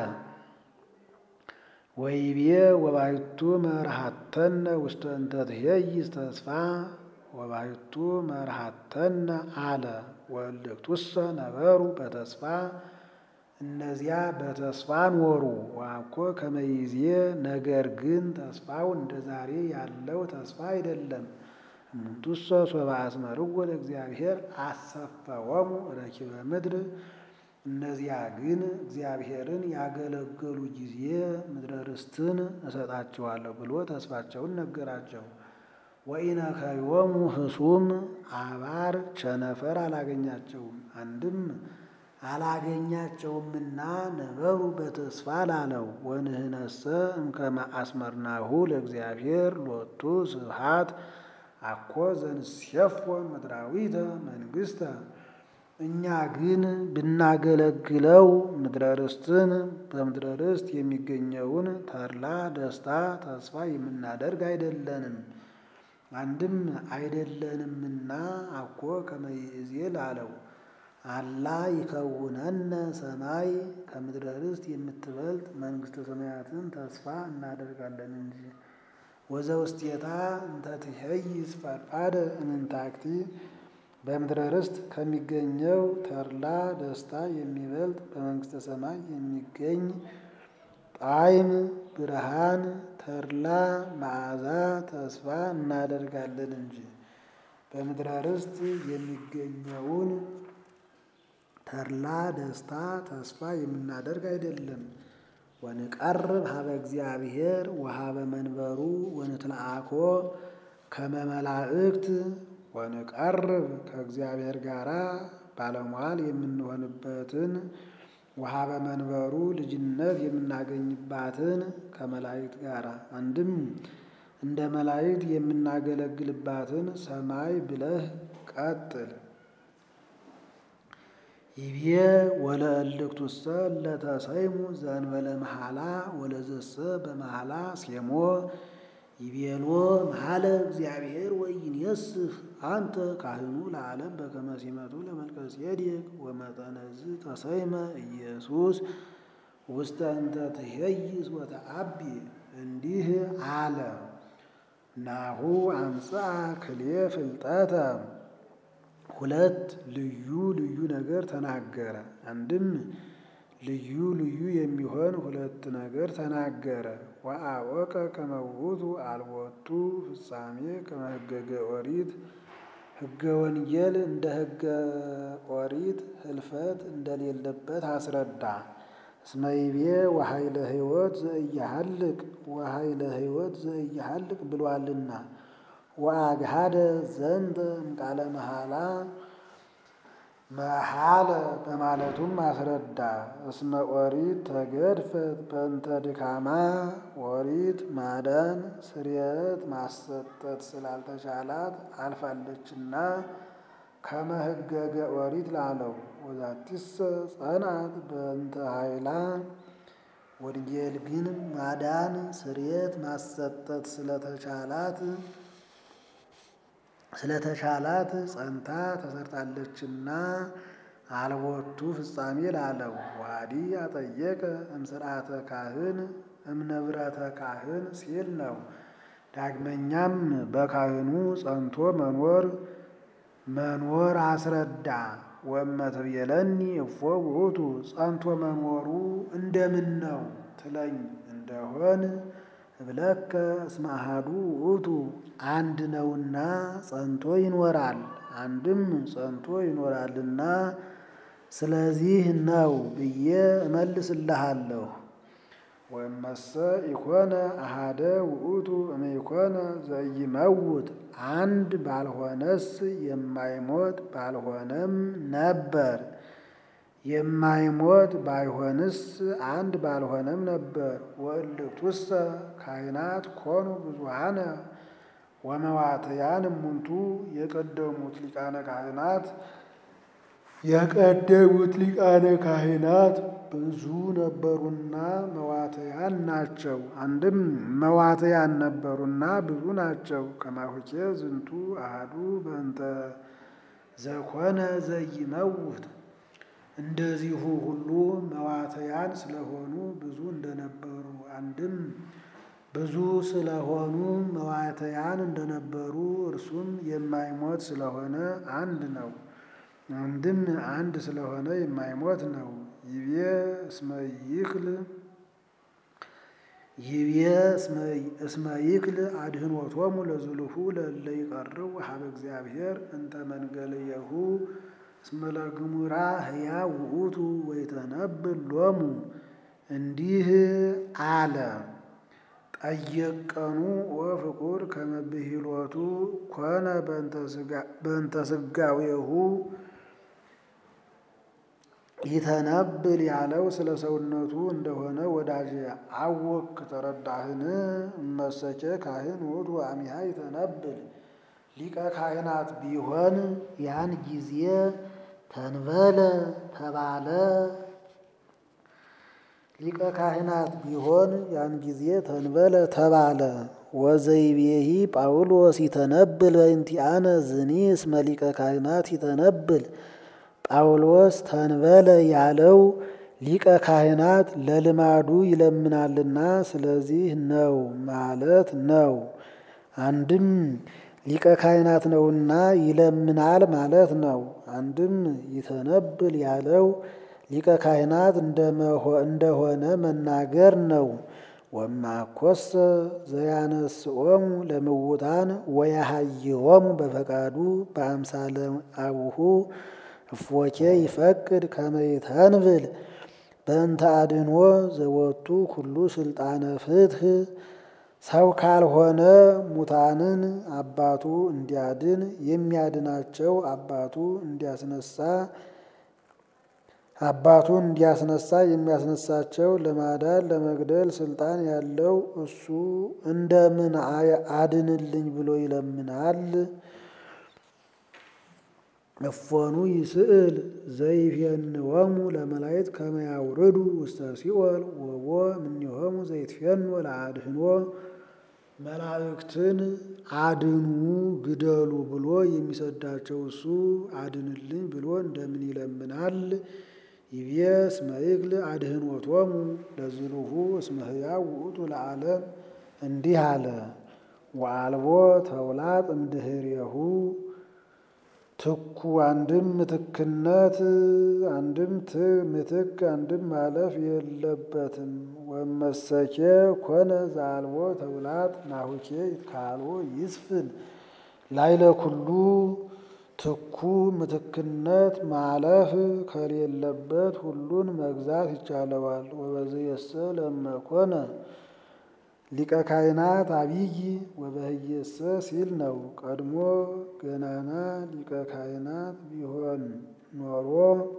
ወይቤ ወባሕቱ መርሃተነ ውስተ እንተ ትኄይስ ተስፋ ወባሕቱ መርሃተነ አለ ወእልክቱሰ ነበሩ በተስፋ እነዚያ በተስፋ ኖሩ። ዋኮ ከመይዜ ነገር ግን ተስፋው እንደ ዛሬ ያለው ተስፋ አይደለም። እሙንቱሰ ሶበ አስመርዎ ለእግዚአብሔር አሰፈወሙ ረኪበ ምድር እነዚያ ግን እግዚአብሔርን ያገለገሉ ጊዜ ምድረ ርስትን እሰጣቸዋለሁ ብሎ ተስፋቸውን ነገራቸው። ወኢነከዮሙ ህሱም አባር ቸነፈር አላገኛቸውም። አንድም አላገኛቸውምና ነበሩ በተስፋ ላለው ወንህነሰ እምከመ አስመርናሁ ለእግዚአብሔር ሎቱ ስብሐት አኮ ዘንሴፎ ምድራዊተ መንግሥተ እኛ ግን ብናገለግለው ምድረ ርስትን በምድረ ርስት የሚገኘውን ተድላ ደስታ ተስፋ የምናደርግ አይደለንም። አንድም አይደለንምና አኮ ከመ ይእዜ ላለው አላ ይከውነነ ሰማይ ከምድረ ርስት የምትበልጥ መንግሥተ ሰማያትን ተስፋ እናደርጋለን እንጂ ወዘውስቴታ እንተ ትኄይስ ፈድፋደ እምንታክቲ በምድረ ርስት ከሚገኘው ተድላ ደስታ የሚበልጥ በመንግሥተ ሰማይ የሚገኝ ጣዕም፣ ብርሃን፣ ተድላ፣ መዓዛ ተስፋ እናደርጋለን እንጂ በምድረ ርስት የሚገኘውን ተድላ ደስታ ተስፋ የምናደርግ አይደለም። ወንቀርብ ሀበ እግዚአብሔር ወሀበ መንበሩ ወንትለአኮ ከመ መላእክት ወንቀርብ ከእግዚአብሔር ጋር ባለሟል የምንሆንበትን ወሀበ መንበሩ ልጅነት የምናገኝባትን ከመላእክት ጋር አንድም እንደ መላእክት የምናገለግልባትን ሰማይ ብለህ ቀጥል። ይቤ ወለእልክቱሰ ለተሰይሙ ዘእንበለ መሐላ ወለዘሰ በመሐላ ሴሞ ይቤሎ መሐለ እግዚአብሔር ወይንየስህ አንተ ካህኑ ለዓለም በከመ ሲመቱ ለመልከጼዴቅ ወመጠነዝ ተሰይመ ኢየሱስ ውስተ እንተ ትኄይስ ወተአቢ እንዲህ አለ። ናሁ አምጽአ ክልኤ ፍልጠተ ሁለት ልዩ ልዩ ነገር ተናገረ። አንድም ልዩ ልዩ የሚሆን ሁለት ነገር ተናገረ። ወአወቀ ከመ ውእቱ አልቦቱ ፍጻሜ ከመ ሕገገ ኦሪት ሕገ ወንጌል እንደ ሕገ ኦሪት ህልፈት እንደሌለበት አስረዳ። እስመ ይቤ ወኃይለ ሕይወት ዘኢይሃልቅ ወኃይለ ሕይወት ዘኢይሃልቅ ብሏልና ወአግሃደ ዘንተ እምቃለ መሐላ መሐለ በማለቱም አስረዳ። እስመ ኦሪት ተገድፈት በእንተ ድካማ ኦሪት ማዳን ስርየት ማሰጠት ስላልተቻላት አልፋለችና ከመ ሕገገ ኦሪት ላለው ወዛቲሰ ጸንዐት በእንተ ኃይላ ወንጌል ግን ማዳን ስርየት ማሰጠት ስለተቻላት ስለተቻላት ጸንታ ተሰርታለችና አልቦቱ ፍጻሜ ላለው ዋዲ አጠየቀ እምስርዓተ ካህን እምነብረተ ካህን ሲል ነው። ዳግመኛም በካህኑ ጸንቶ መኖር መኖር አስረዳ። ወመትቤለኒ እፎ ውእቱ ጸንቶ መኖሩ እንደምን ነው ትለኝ እንደሆን እብለከ እስመ አሐዱ ውእቱ አንድ ነውና ጸንቶ ይኖራል። አንድም ጸንቶ ይኖራልና ስለዚህ ነው ብዬ እመልስልሃለሁ። ወመሰ ኢኮነ አሐደ ውእቱ እምኢኮነ ዘኢይመውት አንድ ባልሆነስ የማይሞት ባልሆነም ነበር። የማይሞት ባይሆንስ አንድ ባልሆነም ነበር። ወእልክቱሰ ካህናት ኮኑ ብዙኃነ ወመዋትያን እሙንቱ የቀደሙት ሊቃነ ካህናት የቀደሙት ሊቃነ ካህናት ብዙ ነበሩና መዋትያን ናቸው። አንድም መዋትያን ነበሩና ብዙ ናቸው። ከማሁኬ ዝንቱ አሐዱ በእንተ ዘኮነ ዘይመውት እንደዚሁ ሁሉ መዋትያን ስለሆኑ ብዙ እንደነበሩ አንድም ብዙ ስለሆኑ መዋትያን እንደነበሩ እርሱም የማይሞት ስለሆነ አንድ ነው። አንድም አንድ ስለሆነ የማይሞት ነው። ይቤ እስመ ይክል ይቤ እስመ ይክል አድኅኖቶሙ ለዝሉሁ ለእለ ይቀርቡ ሀበ እግዚአብሔር እንተ መንገልየሁ እስመ ለግሙራ ሕያው ውእቱ ወይተነብል ሎሙ እንዲህ አለ። ጠየቀኑ ወፍቁር ከመ ብሂሎቱ ኮነ በእንተ ሥጋዌሁ ይተነብል ያለው ስለ ሰውነቱ እንደሆነ ወዳጅ አወክ ተረዳህን? እመሰቼ ካህን ውእቱ አሚሃ ይተነብል ሊቀ ካህናት ቢሆን ያን ጊዜ ተንበለ ተባለ። ሊቀ ካህናት ቢሆን ያን ጊዜ ተንበለ ተባለ። ወዘይቤሂ ጳውሎስ ይተነብል በእንቲአነ ዝኒ እስመ ሊቀ ካህናት ይተነብል ጳውሎስ ተንበለ ያለው ሊቀ ካህናት ለልማዱ ይለምናልና ስለዚህ ነው ማለት ነው። አንድም ሊቀ ካህናት ነውና ይለምናል ማለት ነው። አንድም ይተነብል ያለው ሊቀ ካህናት እንደሆነ መናገር ነው። ወማኮሰ ዘያነስኦሙ ለምውታን ወያሃይዎሙ በፈቃዱ በአምሳለ አቡሁ እፎኬ ይፈቅድ ከመ ይተንብል በእንተ አድኅኖ ዘወቱ ኩሉ ስልጣነ ፍትሕ ሰው ካልሆነ ሙታንን አባቱ እንዲያድን የሚያድናቸው አባቱ እንዲያስነሳ አባቱ እንዲያስነሳ የሚያስነሳቸው ለማዳን ለመግደል ስልጣን ያለው እሱ እንደምን አድንልኝ ብሎ ይለምናል? እፎኑ ይስእል ዘይፌንወሙ ለመላእክት ከመ ያውርዱ ውስተ ሲኦል ወቦ እምኔሆሙ ዘይትፌኑ ለአድኅኖ መላእክትን አድኑ ግደሉ ብሎ የሚሰዳቸው እሱ አድንልኝ ብሎ እንደምን ይለምናል? ይቤ እስመ ይክል አድኅኖቶሙ ለዝሉሁ እስመ ሕያው ውእቱ ለዓለም እንዲህ አለ። ወአልቦ ተውላጥ እምድኅሬሁ ትኩ አንድም ምትክነት አንድም ምትክ አንድም ማለፍ የለበትም። ወመሰኬ ኮነ ዘአልቦ ተውላጥ ናሁኬ ካልኦ ይስፍን ላይለ ኩሉ ትኩ ምትክነት ማለፍ ከሌለበት ሁሉን መግዛት ይቻለዋል። ወበዝየሰ ለመኮነ ሊቀ ካህናት አብይ ወበህየሰ ሲል ነው። ቀድሞ ገናና ሊቀ ካህናት ቢሆን ኖሮ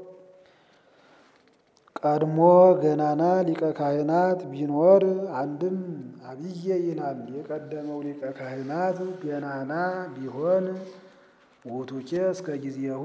ቀድሞ ገናና ሊቀ ካህናት ቢኖር አንድም አብየ ይላል። የቀደመው ሊቀ ካህናት ገናና ቢሆን ውእቱኬ እስከ ጊዜሁ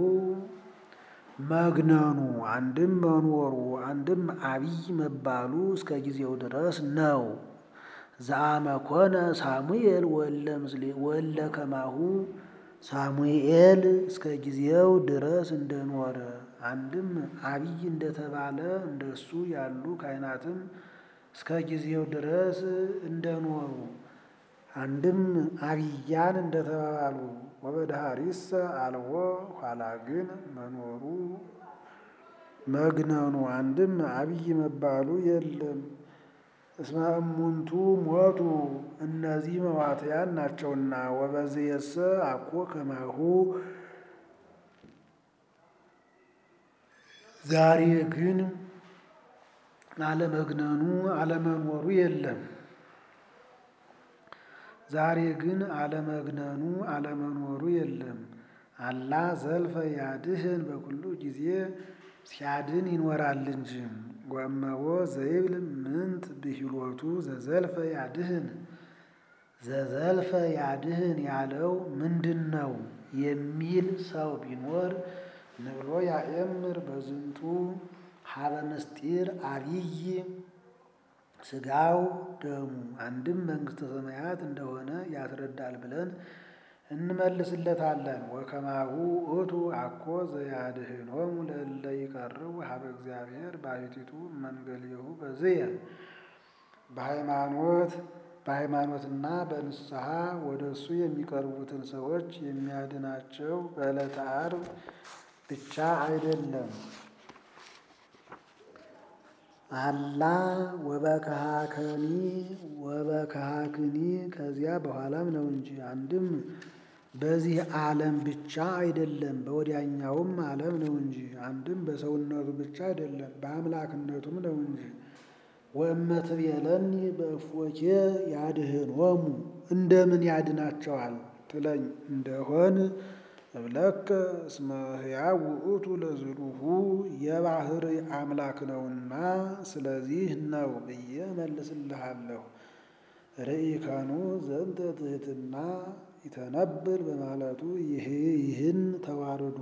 መግነኑ አንድም መኖሩ አንድም አብይ መባሉ እስከ ጊዜው ድረስ ነው። ዘአመኮነ ሳሙኤል ወለ ከማሁ ሳሙኤል እስከ ጊዜው ድረስ እንደኖረ አንድም አብይ እንደተባለ እንደሱ ያሉ ካህናትም እስከ ጊዜው ድረስ እንደኖሩ አንድም አብያን እንደተባሉ ወበድሃሪሰ አልቦ ኋላ ግን መኖሩ መግነኑ አንድም አብይ መባሉ የለም። እስመ እሙንቱ ሞቱ እነዚህ መዋትያን ናቸውና። ወበዝየሰ አኮ ከማሁ ዛሬ ግን አለመግነኑ አለመኖሩ የለም። ዛሬ ግን አለመግነኑ አለመኖሩ የለም። አላ ዘልፈ ያድህን በኩሉ ጊዜ ሲያድን ይኖራል እንጂ። ወእመቦ ዘይብል ምንት ብሂሎቱ ዘዘልፈ ያድህን ዘዘልፈ ያድህን ያለው ምንድን ነው የሚል ሰው ቢኖር ንብሎ ያእምር በዝንቱ ሀበ ምስጢር አብይ ስጋው ደሙ አንድም መንግሥተ ሰማያት እንደሆነ ያስረዳል ብለን እንመልስለታለን። ወከማሁ ውእቱ አኮ ዘያድኅኖሙ ለእለ ይቀርቡ ሀበ እግዚአብሔር ባሕቲቱ መንገሌሁ በዝየ በሃይማኖት በሃይማኖትና በንስሐ ወደ እሱ የሚቀርቡትን ሰዎች የሚያድናቸው በዕለተ ዓርብ ብቻ አይደለም። አላ ወበከሃከኒ ወበከሃክኒ ከዚያ በኋላም ነው እንጂ። አንድም በዚህ ዓለም ብቻ አይደለም በወዲያኛውም ዓለም ነው እንጂ። አንድም በሰውነቱ ብቻ አይደለም በአምላክነቱም ነው እንጂ። ወእመትቤለኒ በእፎኬ ያድኅኖሙ እንደምን ያድናቸዋል ትለኝ እንደሆን እብለከ እስመ ሕያው ውእቱ ለዝሉሁ የባህር አምላክ ነውና ስለዚህ ነው ብዬ መልስልሃለሁ። ርኢከኑ ዘንተ ትሕትና ይተነብል በማለቱ ይህን ተዋርዶ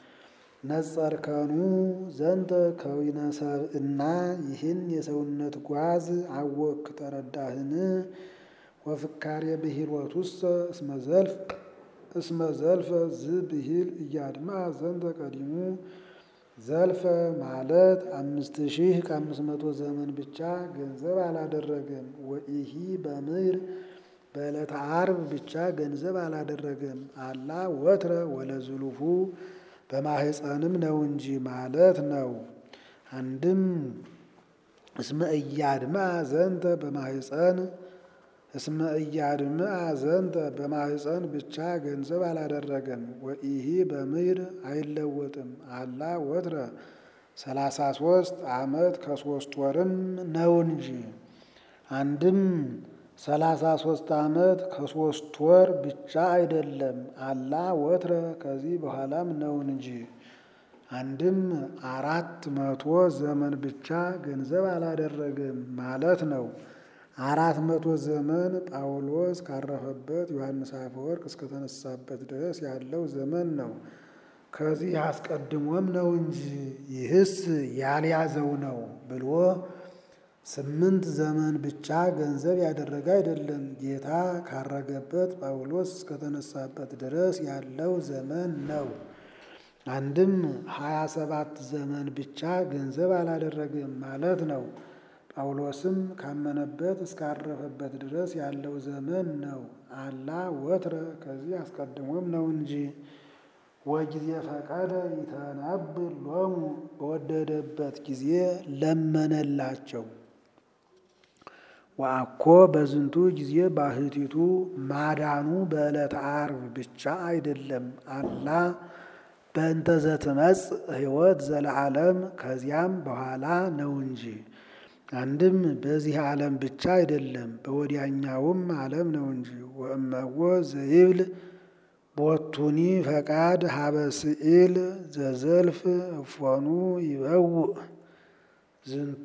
ነጸርከኑ ዘንተ ከዊነ ሰብእና ይህን የሰውነት ጓዝ አወክ ተረዳህን? ወፍካሬ ብሂሎቱሰ እስመ ዘልፍ እስመ ዘልፈ ዝብሂል እያድማ ዘንተ ቀዲሙ ዘልፈ ማለት አምስት ሺህ ከአምስት መቶ ዘመን ብቻ ገንዘብ አላደረገም። ወኢሂ በምድር በዕለተ ዓርብ ብቻ ገንዘብ አላደረገም። አላ ወትረ ወለዝሉሁ በማህፀንም ነው እንጂ ማለት ነው። አንድም እስመ እያድማ ዘንተ በማህፀን እስመ እያድምአ ዘንተ በማህፀን ብቻ ገንዘብ አላደረገም። ወኢሂ በምድር አይለወጥም። አላ ወትረ ሰላሳ ሶስት ዓመት ከሶስት ወርም ነው እንጂ አንድም ሰላሳ ሶስት ዓመት ከሶስት ወር ብቻ አይደለም። አላ ወትረ ከዚህ በኋላም ነው እንጂ አንድም አራት መቶ ዘመን ብቻ ገንዘብ አላደረገም ማለት ነው። አራት መቶ ዘመን ጳውሎስ ካረፈበት ዮሐንስ አፈወርቅ እስከተነሳበት ድረስ ያለው ዘመን ነው። ከዚህ አስቀድሞም ነው እንጂ ይህስ ያልያዘው ነው ብሎ ስምንት ዘመን ብቻ ገንዘብ ያደረገ አይደለም። ጌታ ካረገበት ጳውሎስ እስከተነሳበት ድረስ ያለው ዘመን ነው። አንድም ሀያ ሰባት ዘመን ብቻ ገንዘብ አላደረገም ማለት ነው። ጳውሎስም ካመነበት እስካረፈበት ድረስ ያለው ዘመን ነው። አላ ወትረ ከዚህ አስቀድሞም ነው እንጂ ወጊዜ ፈቀደ ይተነብል ሎሙ በወደደበት ጊዜ ለመነላቸው። ወአኮ በዝንቱ ጊዜ ባህቲቱ ማዳኑ በዕለተ ዓርብ ብቻ አይደለም። አላ በእንተ ዘትመጽእ ሕይወት ዘለዓለም ከዚያም በኋላ ነው እንጂ አንድም በዚህ ዓለም ብቻ አይደለም በወዲያኛውም ዓለም ነው እንጂ ወእመዎ ዘይብል ቦቱኒ ፈቃድ ሀበ ስኢል ዘዘልፍ እፎኑ ይበውእ ዝንቱ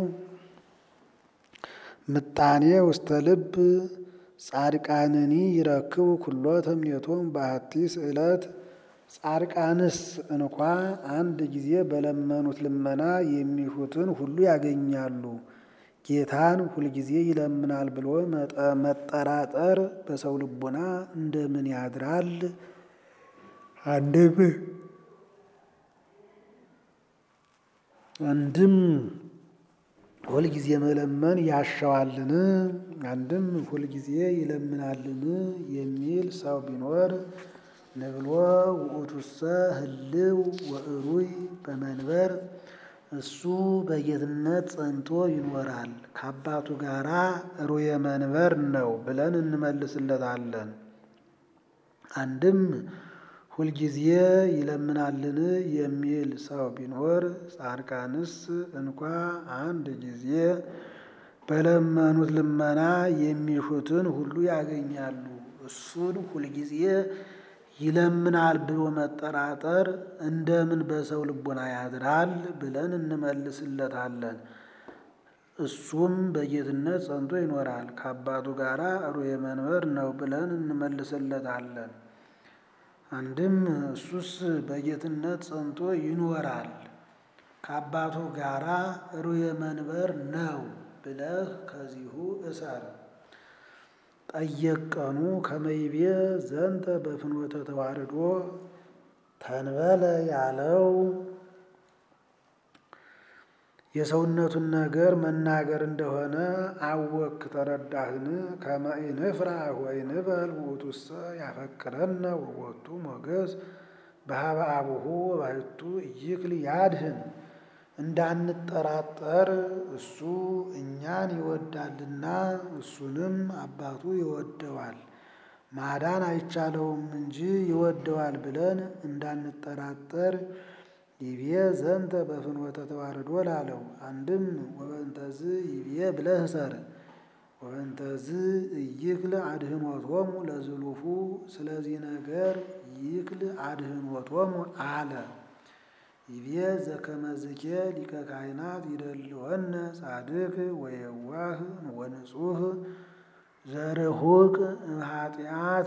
ምጣኔ ውስተ ልብ ጻድቃንኒ ይረክቡ ኩሎ ተምኔቶም በአቲ ስእለት ጻድቃንስ እንኳ አንድ ጊዜ በለመኑት ልመና የሚሹትን ሁሉ ያገኛሉ። ጌታን ሁልጊዜ ይለምናል ብሎ መጠራጠር በሰው ልቦና እንደምን ያድራል? አንድም አንድም ሁልጊዜ መለመን ያሻዋልን? አንድም ሁልጊዜ ይለምናልን የሚል ሰው ቢኖር ንብሎ ውእቱሰ ህልው ወእሩይ በመንበር እሱ በጌትነት ጸንቶ ይኖራል ከአባቱ ጋራ ሩየ መንበር ነው ብለን እንመልስለታለን። አንድም ሁልጊዜ ይለምናልን የሚል ሰው ቢኖር ጻድቃንስ እንኳ አንድ ጊዜ በለመኑት ልመና የሚሹትን ሁሉ ያገኛሉ። እሱን ሁልጊዜ ይለምናል ብሎ መጠራጠር እንደምን በሰው ልቦና ያድራል ብለን እንመልስለታለን። እሱም በጌትነት ጸንቶ ይኖራል ከአባቱ ጋራ ሩየ መንበር ነው ብለን እንመልስለታለን። አንድም እሱስ በጌትነት ጸንቶ ይኖራል ከአባቱ ጋራ ሩየ መንበር ነው ብለህ ከዚሁ እሰር። ጠየቀኑ ከመይቤ ዘንተ በፍኖተ ተዋርዶ ተንበለ ያለው የሰውነቱን ነገር መናገር እንደሆነ አወክ ተረዳህን? ከመኢንፍራ ወኢንበል ውእቱሰ ያፈቅረነ ወወቱ ሞገስ በሀበ አቡሁ ወባሕቱ ኢይክል ያድህን እንዳንጠራጠር እሱ እኛን ይወዳልና እሱንም አባቱ ይወደዋል። ማዳን አይቻለውም እንጂ ይወደዋል ብለን እንዳንጠራጠር ይቤ ዘንተ በፍኖተ ተዋርዶ ላለው አንድም ወበንተዝ ይቤ ብለህ ሰር ወበንተዝ እይክል አድህኖቶሙ ለዝሉፉ ስለዚህ ነገር ይክል አድህኖቶሙ አለ። ይቤ ዘከመዝኬ ሊቀ ካህናት ይደልወነ ጻድቅ ወየዋህ ወንጹህ ዘርሁቅ እምኃጢአት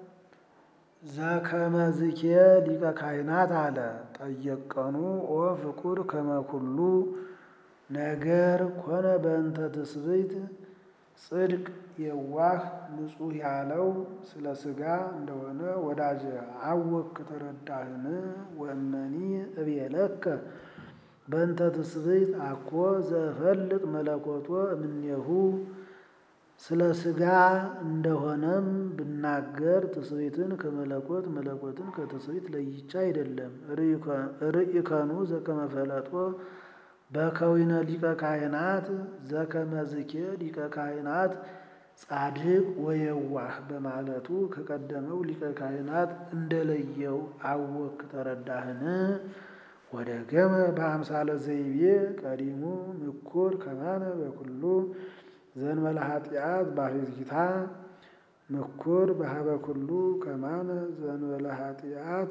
ዘከመዝኬ ሊቀ ካህናት አለ። ጠየቀኑ ኦ ፍቁር ከመኩሉ ነገር ኮነ በእንተ ትስብእት ጽድቅ የዋህ ንጹሕ ያለው ስለ ሥጋ እንደሆነ ወዳጀ አወክ ተረዳህን? ወእመኒ እቤለከ በእንተ ትስብእት አኮ ዘፈልጥ መለኮቶ እምኔሁ ስለ ሥጋ እንደሆነም ብናገር ትስብእትን ከመለኮት መለኮትን ከትስብእት ለይቻ አይደለም። ርኢከኑ ዘከመፈለጦ በከዊነ ሊቀ ካህናት ዘከመዝኬ ሊቀ ካህናት ጻድቅ ወየዋህ በማለቱ ከቀደመው ሊቀ ካህናት እንደለየው አወክ ተረዳህን? ወደ ገመ በአምሳለ ዘይቤ ቀዲሙ ምኩር ከማነ በኩሉ ዘንበለ ኃጢአት ባሕቲታ ምኩር በሀበ ኩሉ ከማነ ዘንበለ ኃጢአት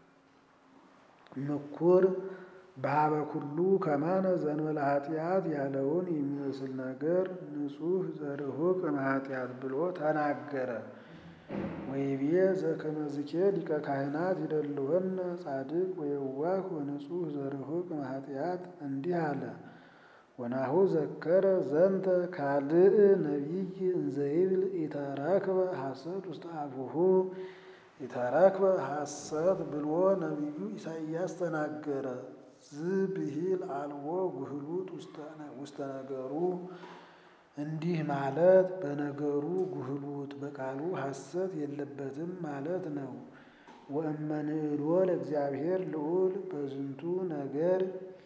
ምኩር በሀበ ኩሉ ከማነ ዘንበለ ኃጢአት ያለውን የሚመስል ነገር ንጹሕ ዘርሁቅ እምኃጢአት ብሎ ተናገረ። ወይቤ ዘከመዝኬ ሊቀ ካህናት ይደልወነ ጻድቅ ወየዋህ ወንጹሕ ዘርሁቅ እምኃጢአት እንዲህ አለ። ወናሁ ዘከረ ዘንተ ካልእ ነቢይ እንዘይብል ኢተረክበ ሐሰት ውስተ አፉሁ ኢተረክበ ሐሰት ብሎ ነቢዩ ኢሳይያስ ተናገረ። ዝብሂል አልቦ ጉህሉት ውስተ ነገሩ እንዲህ ማለት በነገሩ ጉህሉት በቃሉ ሐሰት የለበትም ማለት ነው። ወእመንእሎ ለእግዚአብሔር ልዑል በዝንቱ ነገር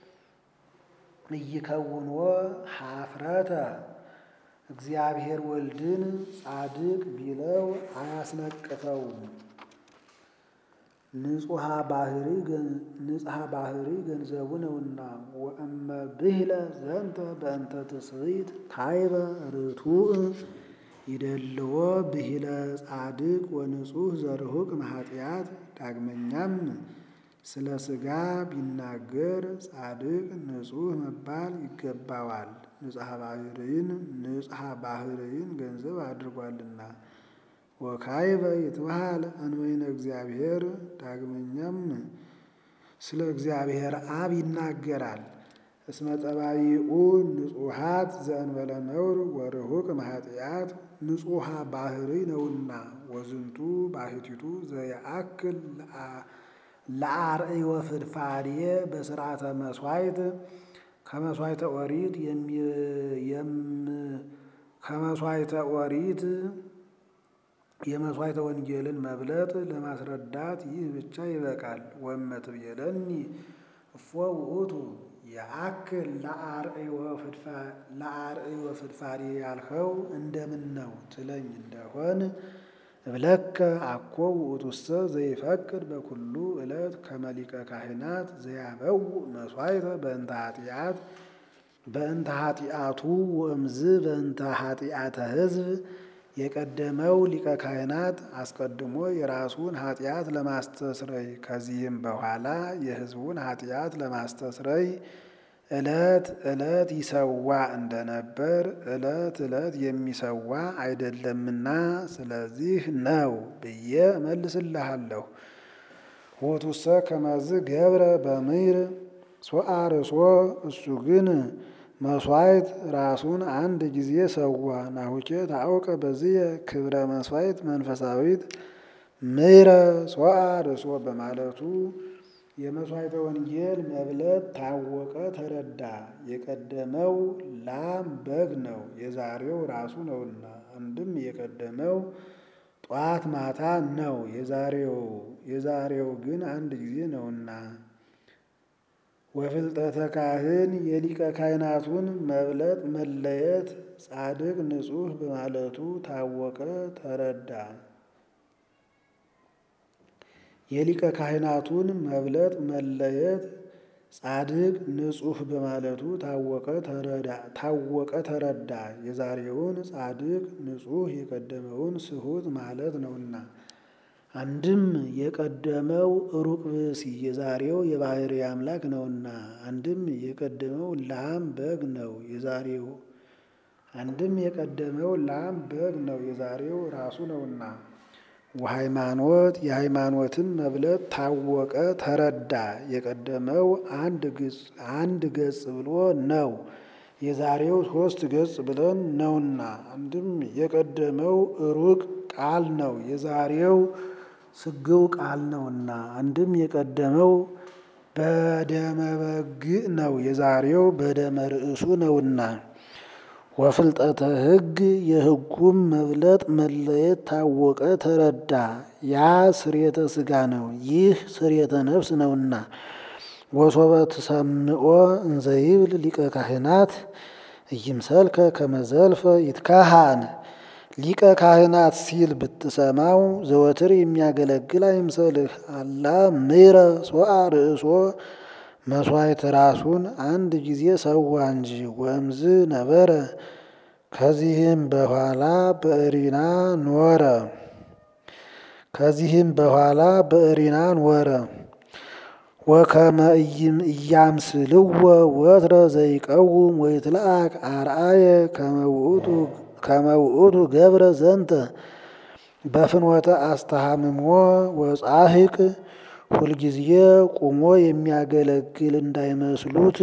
እይከውንዎ ኀፍረተ እግዚአብሔር ወልድን ጻድቅ ቢለው አያስነቅፈውም። ንጹሐ ባህሪ ገንዘቡ ነውና። ወእመ ብሂለ ዘንተ በእንተ ትስብእት ካይበ ርቱዕ ይደልዎ ብሂለ ጻድቅ ወንጹሕ ዘርሁቅ እምኃጢአት። ዳግመኛም ስለ ሥጋ ቢናገር ጻድቅ ንጹሕ መባል ይገባዋል፣ ንጽሐ ባህርይን ንጽሐ ባህርይን ገንዘብ አድርጓልና። ወካይበ ይትበሃል እንበይነ እግዚአብሔር። ዳግመኛም ስለ እግዚአብሔር አብ ይናገራል። እስመ ጠባይኡ ንጹሓት ዘእንበለ ነውር ወርሁቅ እምኃጢአት ንጹሐ ባህርይ ነውና። ወዝንቱ ባሕቲቱ ዘየአክል ለአርእዮ ፍድፋድየ በስርዓተ መስዋዕት ከመስዋዕተ ኦሪት ከመስዋዕተ ኦሪት የመስዋዕተ ወንጌልን መብለጥ ለማስረዳት ይህ ብቻ ይበቃል። ወመትቤለኒ እፎ ውእቱ የአክል ለአርእዮ ፍድፋዴ ያልኸው እንደምን ነው ትለኝ እንደሆን እብለከ አኮ ውእቱሰ ዘይፈቅድ በኩሉ ዕለት ከመ ሊቀ ካህናት ዘያበው መስዋዕተ በእንተ ኃጢአት በእንተ ኃጢአቱ ወእምዝ በእንተ ኃጢአተ ሕዝብ የቀደመው ሊቀ ካህናት አስቀድሞ የራሱን ኃጢአት ለማስተስረይ ከዚህም በኋላ የሕዝቡን ኃጢአት ለማስተስረይ ዕለት ዕለት ይሰዋ እንደነበር ዕለት ዕለት የሚሰዋ አይደለምና ስለዚህ ነው ብዬ እመልስልሃለሁ። ሆቱሰ ከመዝ ገብረ በምይር ሶአርሶ እሱ ግን መስዋዕት ራሱን አንድ ጊዜ ሰዋ። ናሁኬ ታውቀ በዚህ ክብረ መስዋዕት መንፈሳዊት ምይረ ሶአርሶ በማለቱ የመስዋዕተ ወንጌል መብለት ታወቀ ተረዳ። የቀደመው ላም በግ ነው፣ የዛሬው ራሱ ነውና። አንድም የቀደመው ጧት ማታ ነው፣ የዛሬው የዛሬው ግን አንድ ጊዜ ነውና። ወፍልጠተ ካህን የሊቀ ካህናቱን መብለጥ መለየት ጻድቅ ንጹሕ በማለቱ ታወቀ ተረዳ። የሊቀ ካህናቱን መብለጥ መለየት ጻድቅ ንጹሕ በማለቱ ታወቀ ተረዳ። የዛሬውን ጻድቅ ንጹሕ የቀደመውን ስሑት ማለት ነውና። አንድም የቀደመው ሩቅ ብእሲ የዛሬው የባሕርይ አምላክ ነውና። አንድም የቀደመው ላም በግ ነው የዛሬው አንድም የቀደመው ላም በግ ነው የዛሬው ራሱ ነውና። ወሃይማኖት የሃይማኖትን መብለጥ ታወቀ ተረዳ። የቀደመው አንድ ገጽ ብሎ ነው የዛሬው ሦስት ገጽ ብለን ነውና። አንድም የቀደመው ሩቅ ቃል ነው የዛሬው ስግው ቃል ነውና። አንድም የቀደመው በደመ በግዕ ነው የዛሬው በደመ ርእሱ ነውና። ወፍልጠተ ሕግ የሕጉም መብለጥ መለየት ታወቀ ተረዳ። ያ ስርየተ ሥጋ ነው ይህ ስርየተ ነፍስ ነውና። ወሶበ ትሰምዖ እንዘይብል ሊቀ ካህናት እይምሰልከ ከመዘልፈ ይትካሃን ሊቀ ካህናት ሲል ብትሰማው ዘወትር የሚያገለግል አይምሰልህ። አላ ምሕረ ሶአ ርእሶ መስዋዕት ራሱን አንድ ጊዜ ሰዋ እንጂ ወእምዝ ነበረ ከዚህም በኋላ በእሪና ኖረ ከዚህም በኋላ በእሪና ኖረ። ወከመ እያምስልዎ ወትረ ዘይቀውም ወይትለአክ አርአየ ከመ ውእቱ ገብረ ዘንተ በፍኖተ አስተሃምሞ ወጻሕቅ ሁልጊዜ ቁሞ የሚያገለግል እንዳይመስሉት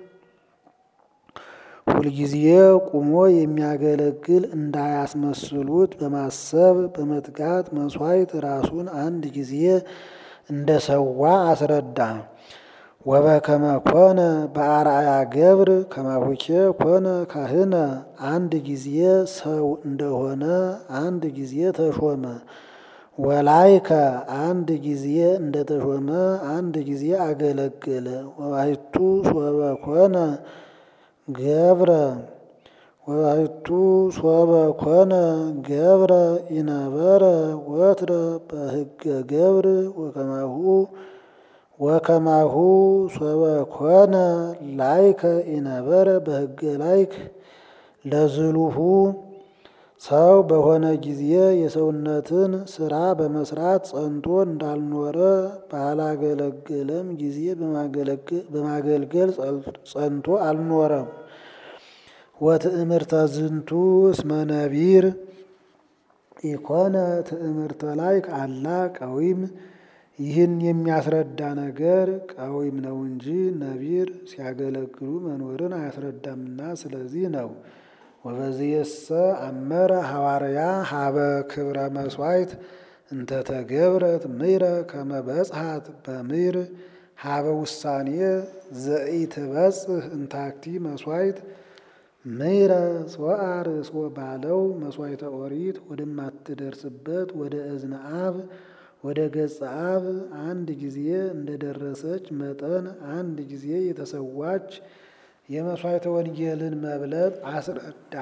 ሁልጊዜ ቁሞ የሚያገለግል እንዳያስመስሉት በማሰብ በመትጋት መስዋዕት ራሱን አንድ ጊዜ እንደ ሰዋ አስረዳ። ወበከመ ኮነ በአርአያ ገብር ከማሁኬ ኮነ ካህነ አንድ ጊዜ ሰው እንደሆነ አንድ ጊዜ ተሾመ። ወላይከ አንድ ጊዜ እንደተሾመ አንድ ጊዜ አገለገለ። ወባሕቱ ሶበ ኮነ ገብረ ወባሕቱ ሶበ ኮነ ገብረ ኢነበረ ወትረ በሕገ ገብር ወከማሁ ወከማሁ ሶበ ኮነ ላይከ ኢነበረ በሕገ ላይክ ለዝሉሁ ሰው በሆነ ጊዜ የሰውነትን ስራ በመስራት ጸንቶ እንዳልኖረ ባላገለገለም ጊዜ በማገልገል ጸንቶ አልኖረም። ወትእምርተ ዝንቱ እስመ ነቢር ኢኮነ ትእምርተ ላይክ አላ ቀዊም ይህን የሚያስረዳ ነገር ቀዊም ነው እንጂ ነቢር ሲያገለግሉ መኖርን አያስረዳምና ስለዚህ ነው። ወበዝየሰ አመረ ሐዋርያ ሀበ ክብረ መስዋዕት እንተተገብረት ምይረ ከመ በጽሐት በምይር ሀበ ውሳኔ ዘኢትበጽሕ እንታክቲ መስዋዕት ምይረ ሶአ ርእሶ ባለው መስዋዕተ ኦሪት ወደማትደርስበት ወደ እዝነ አብ ወደ ገጸ አብ አንድ ጊዜ እንደደረሰች መጠን አንድ ጊዜ የተሰዋች የመስዋዕተ ወንጌልን መብለጥ አስረዳ።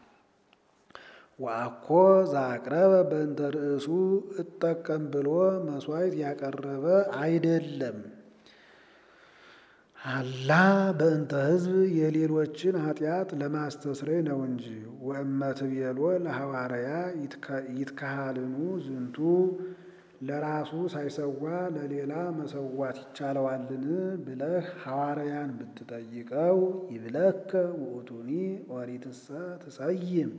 ወአኮ ዘአቅረበ በእንተ ርእሱ እጠቀም ብሎ መስዋዕት ያቀረበ አይደለም። አላ በእንተ ሕዝብ የሌሎችን ኃጢአት ለማስተስረይ ነው እንጂ። ወእመትቤሎ ለሐዋርያ ይትካሃልኑ ዝንቱ ለራሱ ሳይሰዋ ለሌላ መሰዋት ይቻለዋልን ብለህ ሐዋርያን ብትጠይቀው ይብለከ ውእቱኒ ኦሪትሰ ትሰይም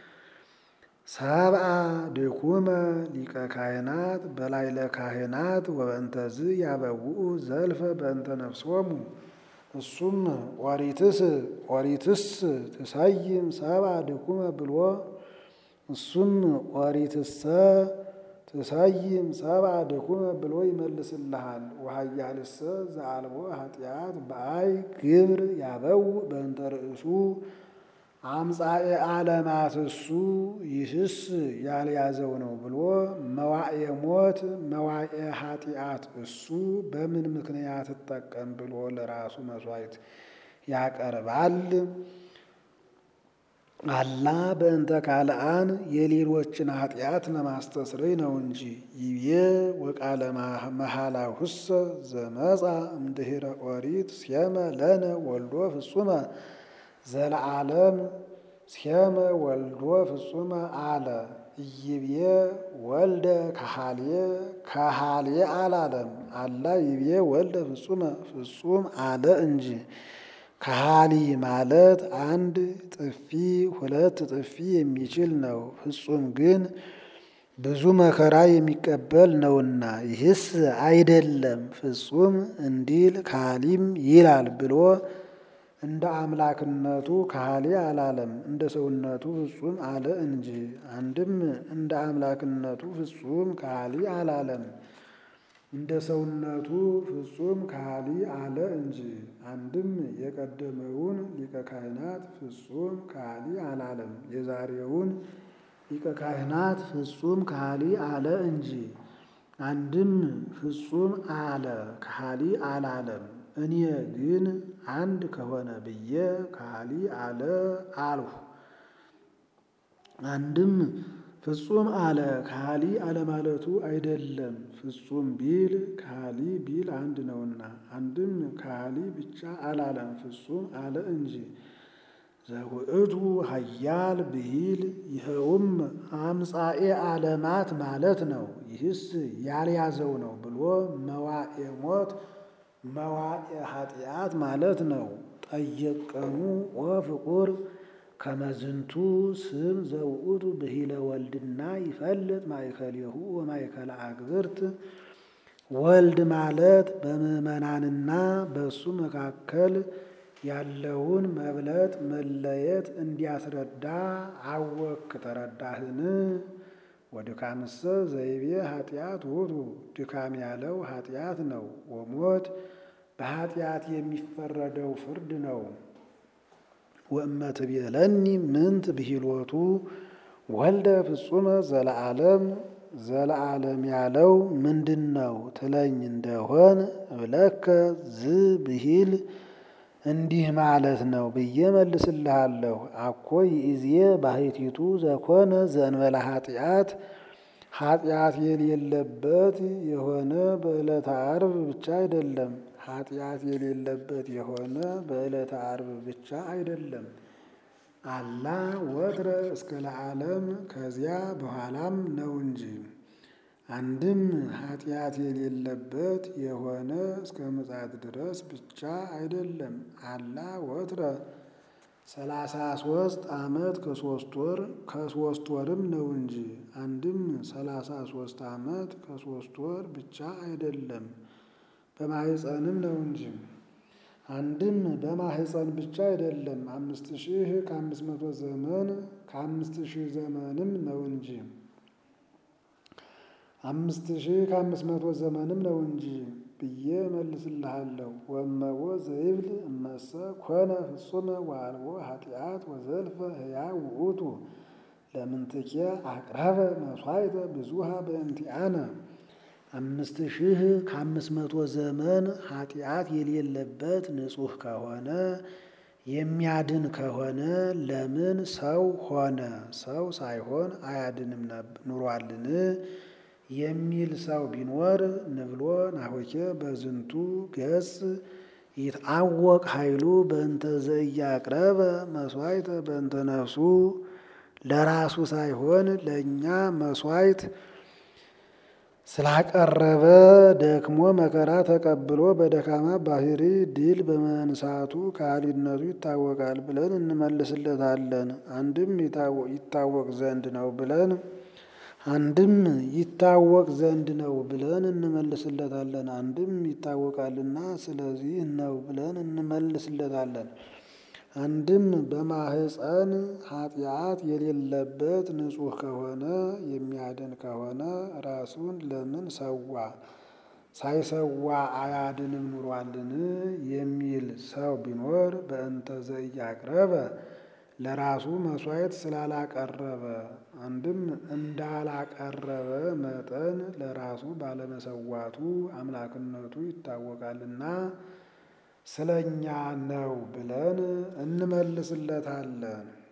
ሰብአ ድኩመ ሊቀ ካህናት በላይለ ካህናት ወበእንተዝ ያበውኡ ዘልፈ በእንተ ነፍሶሙ። እሱም ኦሪትስ ኦሪትስ ትሰይም ሰብአ ድኩመ ብሎ እሱም ኦሪትሰ ትሰይም ሰብአ ድኩመ ብሎ ይመልስልሃል። ወኃያልሰ ዘአልቦ ኃጢአት በአይ ግብር ያበው በእንተ ርእሱ አምጻኤ ዓለማት እሱ ይህስ ያልያዘው ነው ብሎ መዋዕየ ሞት መዋዕየ ኃጢአት እሱ በምን ምክንያት እጠቀም ብሎ ለራሱ መስዋዕት ያቀርባል። አላ በእንተ ካልአን የሌሎችን ኃጢአት ለማስተስረይ ነው እንጂ። ይቤ ወቃለ መሃላሁሰ ዘመጻ እምድኅረ ኦሪት ሴመ ለነ ወልዶ ፍጹመ ዘለዓለም ሴመ ወልዶ ፍጹመ አለ። ይቤ ወልደ ካሃሌ ካሃሌ አላለም። አላ ይቤ ወልደ ፍጹመ ፍጹም አለ እንጂ። ካሃሊ ማለት አንድ ጥፊ ሁለት ጥፊ የሚችል ነው። ፍጹም ግን ብዙ መከራ የሚቀበል ነውና፣ ይህስ አይደለም ፍጹም እንዲል ካሃሊም ይላል ብሎ እንደ አምላክነቱ ካሃሊ አላለም፣ እንደ ሰውነቱ ፍጹም አለ እንጂ። አንድም እንደ አምላክነቱ ፍጹም ካሃሊ አላለም፣ እንደ ሰውነቱ ፍጹም ካሃሊ አለ እንጂ። አንድም የቀደመውን ሊቀ ካህናት ፍጹም ካሃሊ አላለም፣ የዛሬውን ሊቀ ካህናት ፍጹም ካሃሊ አለ እንጂ። አንድም ፍጹም አለ ካሃሊ አላለም። እኔ ግን አንድ ከሆነ ብዬ ካሃሊ አለ አልሁ። አንድም ፍጹም አለ ካሃሊ አለማለቱ አይደለም፣ ፍጹም ቢል ካሃሊ ቢል አንድ ነውና። አንድም ካሃሊ ብቻ አላለም፣ ፍጹም አለ እንጂ። ዘውእቱ ኃያል ብሂል ይኸውም አምጻኤ ዓለማት ማለት ነው። ይህስ ያልያዘው ነው ብሎ መዋኤ ሞት መዋኤ ኃጢአት ማለት ነው። ጠየቀኑ ወፍቁር ከመዝንቱ ስም ዘውእቱ ብሂለ ወልድና ይፈልጥ ማእከሌሁ ወማእከለ አግብርት ወልድ ማለት በምዕመናንና በእሱ መካከል ያለውን መብለጥ መለየት እንዲያስረዳ አወክ ተረዳህን? ወድካምሰ ዘይቤ ኃጢአት ውእቱ ድካም ያለው ኃጢአት ነው። ወሞት በኃጢአት የሚፈረደው ፍርድ ነው። ወእመትቤለኒ ምንት ብሂሎቱ ወልደ ፍጹመ ዘለዓለም ዘለዓለም ያለው ምንድን ነው ትለኝ እንደሆን እብለከ ዝ ብሂል እንዲህ ማለት ነው ብዬ መልስልሃለሁ። አኮ ይእዜ ባሕቲቱ ዘኮነ ዘእንበለ ኃጢአት ኃጢአት የሌለበት የሆነ በዕለተ ዓርብ ብቻ አይደለም። ኃጢአት የሌለበት የሆነ በዕለተ ዓርብ ብቻ አይደለም። አላ ወትረ እስከ ለዓለም ከዚያ በኋላም ነው እንጂ። አንድም ኃጢአት የሌለበት የሆነ እስከ ምጽአት ድረስ ብቻ አይደለም። አላ ወትረ ሰላሳ ሶስት ዓመት ከሶስት ወር ከሶስት ወርም ነው እንጂ። አንድም ሰላሳ ሶስት ዓመት ከሶስት ወር ብቻ አይደለም በማህፀንም ነው እንጂ። አንድም በማህፀን ብቻ አይደለም አምስት ሺህ ከአምስት መቶ ዘመን ከአምስት ሺህ ዘመንም ነው እንጂ አምስት ሺህ ከአምስት መቶ ዘመንም ነው እንጂ ብዬ መልስልሃለሁ። ወመቦ ዘይብል እመሰ ኮነ ፍጹመ ወአልቦ ኃጢአት ወዘልፈ ሕያው ውእቱ ለምንትኬ አቅረበ መሥዋዕተ ብዙሃ በእንቲአነ አምስት ሺህ ከአምስት መቶ ዘመን ኃጢአት የሌለበት ንጹሕ ከሆነ የሚያድን ከሆነ ለምን ሰው ሆነ? ሰው ሳይሆን አያድንም ኑሯልን? የሚል ሰው ቢኖር ንብሎ ናሆኬ በዝንቱ ገጽ ይትአወቅ ኃይሉ በእንተ ዘኢያቅረበ መሥዋዕተ በእንተ ነፍሱ ለራሱ ሳይሆን ለእኛ መሥዋዕት ስላቀረበ ደክሞ መከራ ተቀብሎ በደካማ ባህሪ ድል በመንሳቱ ከሃሊነቱ ይታወቃል ብለን እንመልስለታለን። አንድም ይታወቅ ዘንድ ነው ብለን አንድም ይታወቅ ዘንድ ነው ብለን እንመልስለታለን። አንድም ይታወቃልና ስለዚህ ነው ብለን እንመልስለታለን። አንድም በማህፀን ኃጢአት የሌለበት ንጹሕ ከሆነ የሚያድን ከሆነ ራሱን ለምን ሰዋ? ሳይሰዋ አያድንም ኑሯልን? የሚል ሰው ቢኖር በእንተ ዘኢያቅረበ ለራሱ መሥዋዕት ስላላቀረበ አንድም እንዳላቀረበ መጠን ለራሱ ባለመሰዋቱ አምላክነቱ ይታወቃልና ስለኛ ነው ብለን እንመልስለታለን።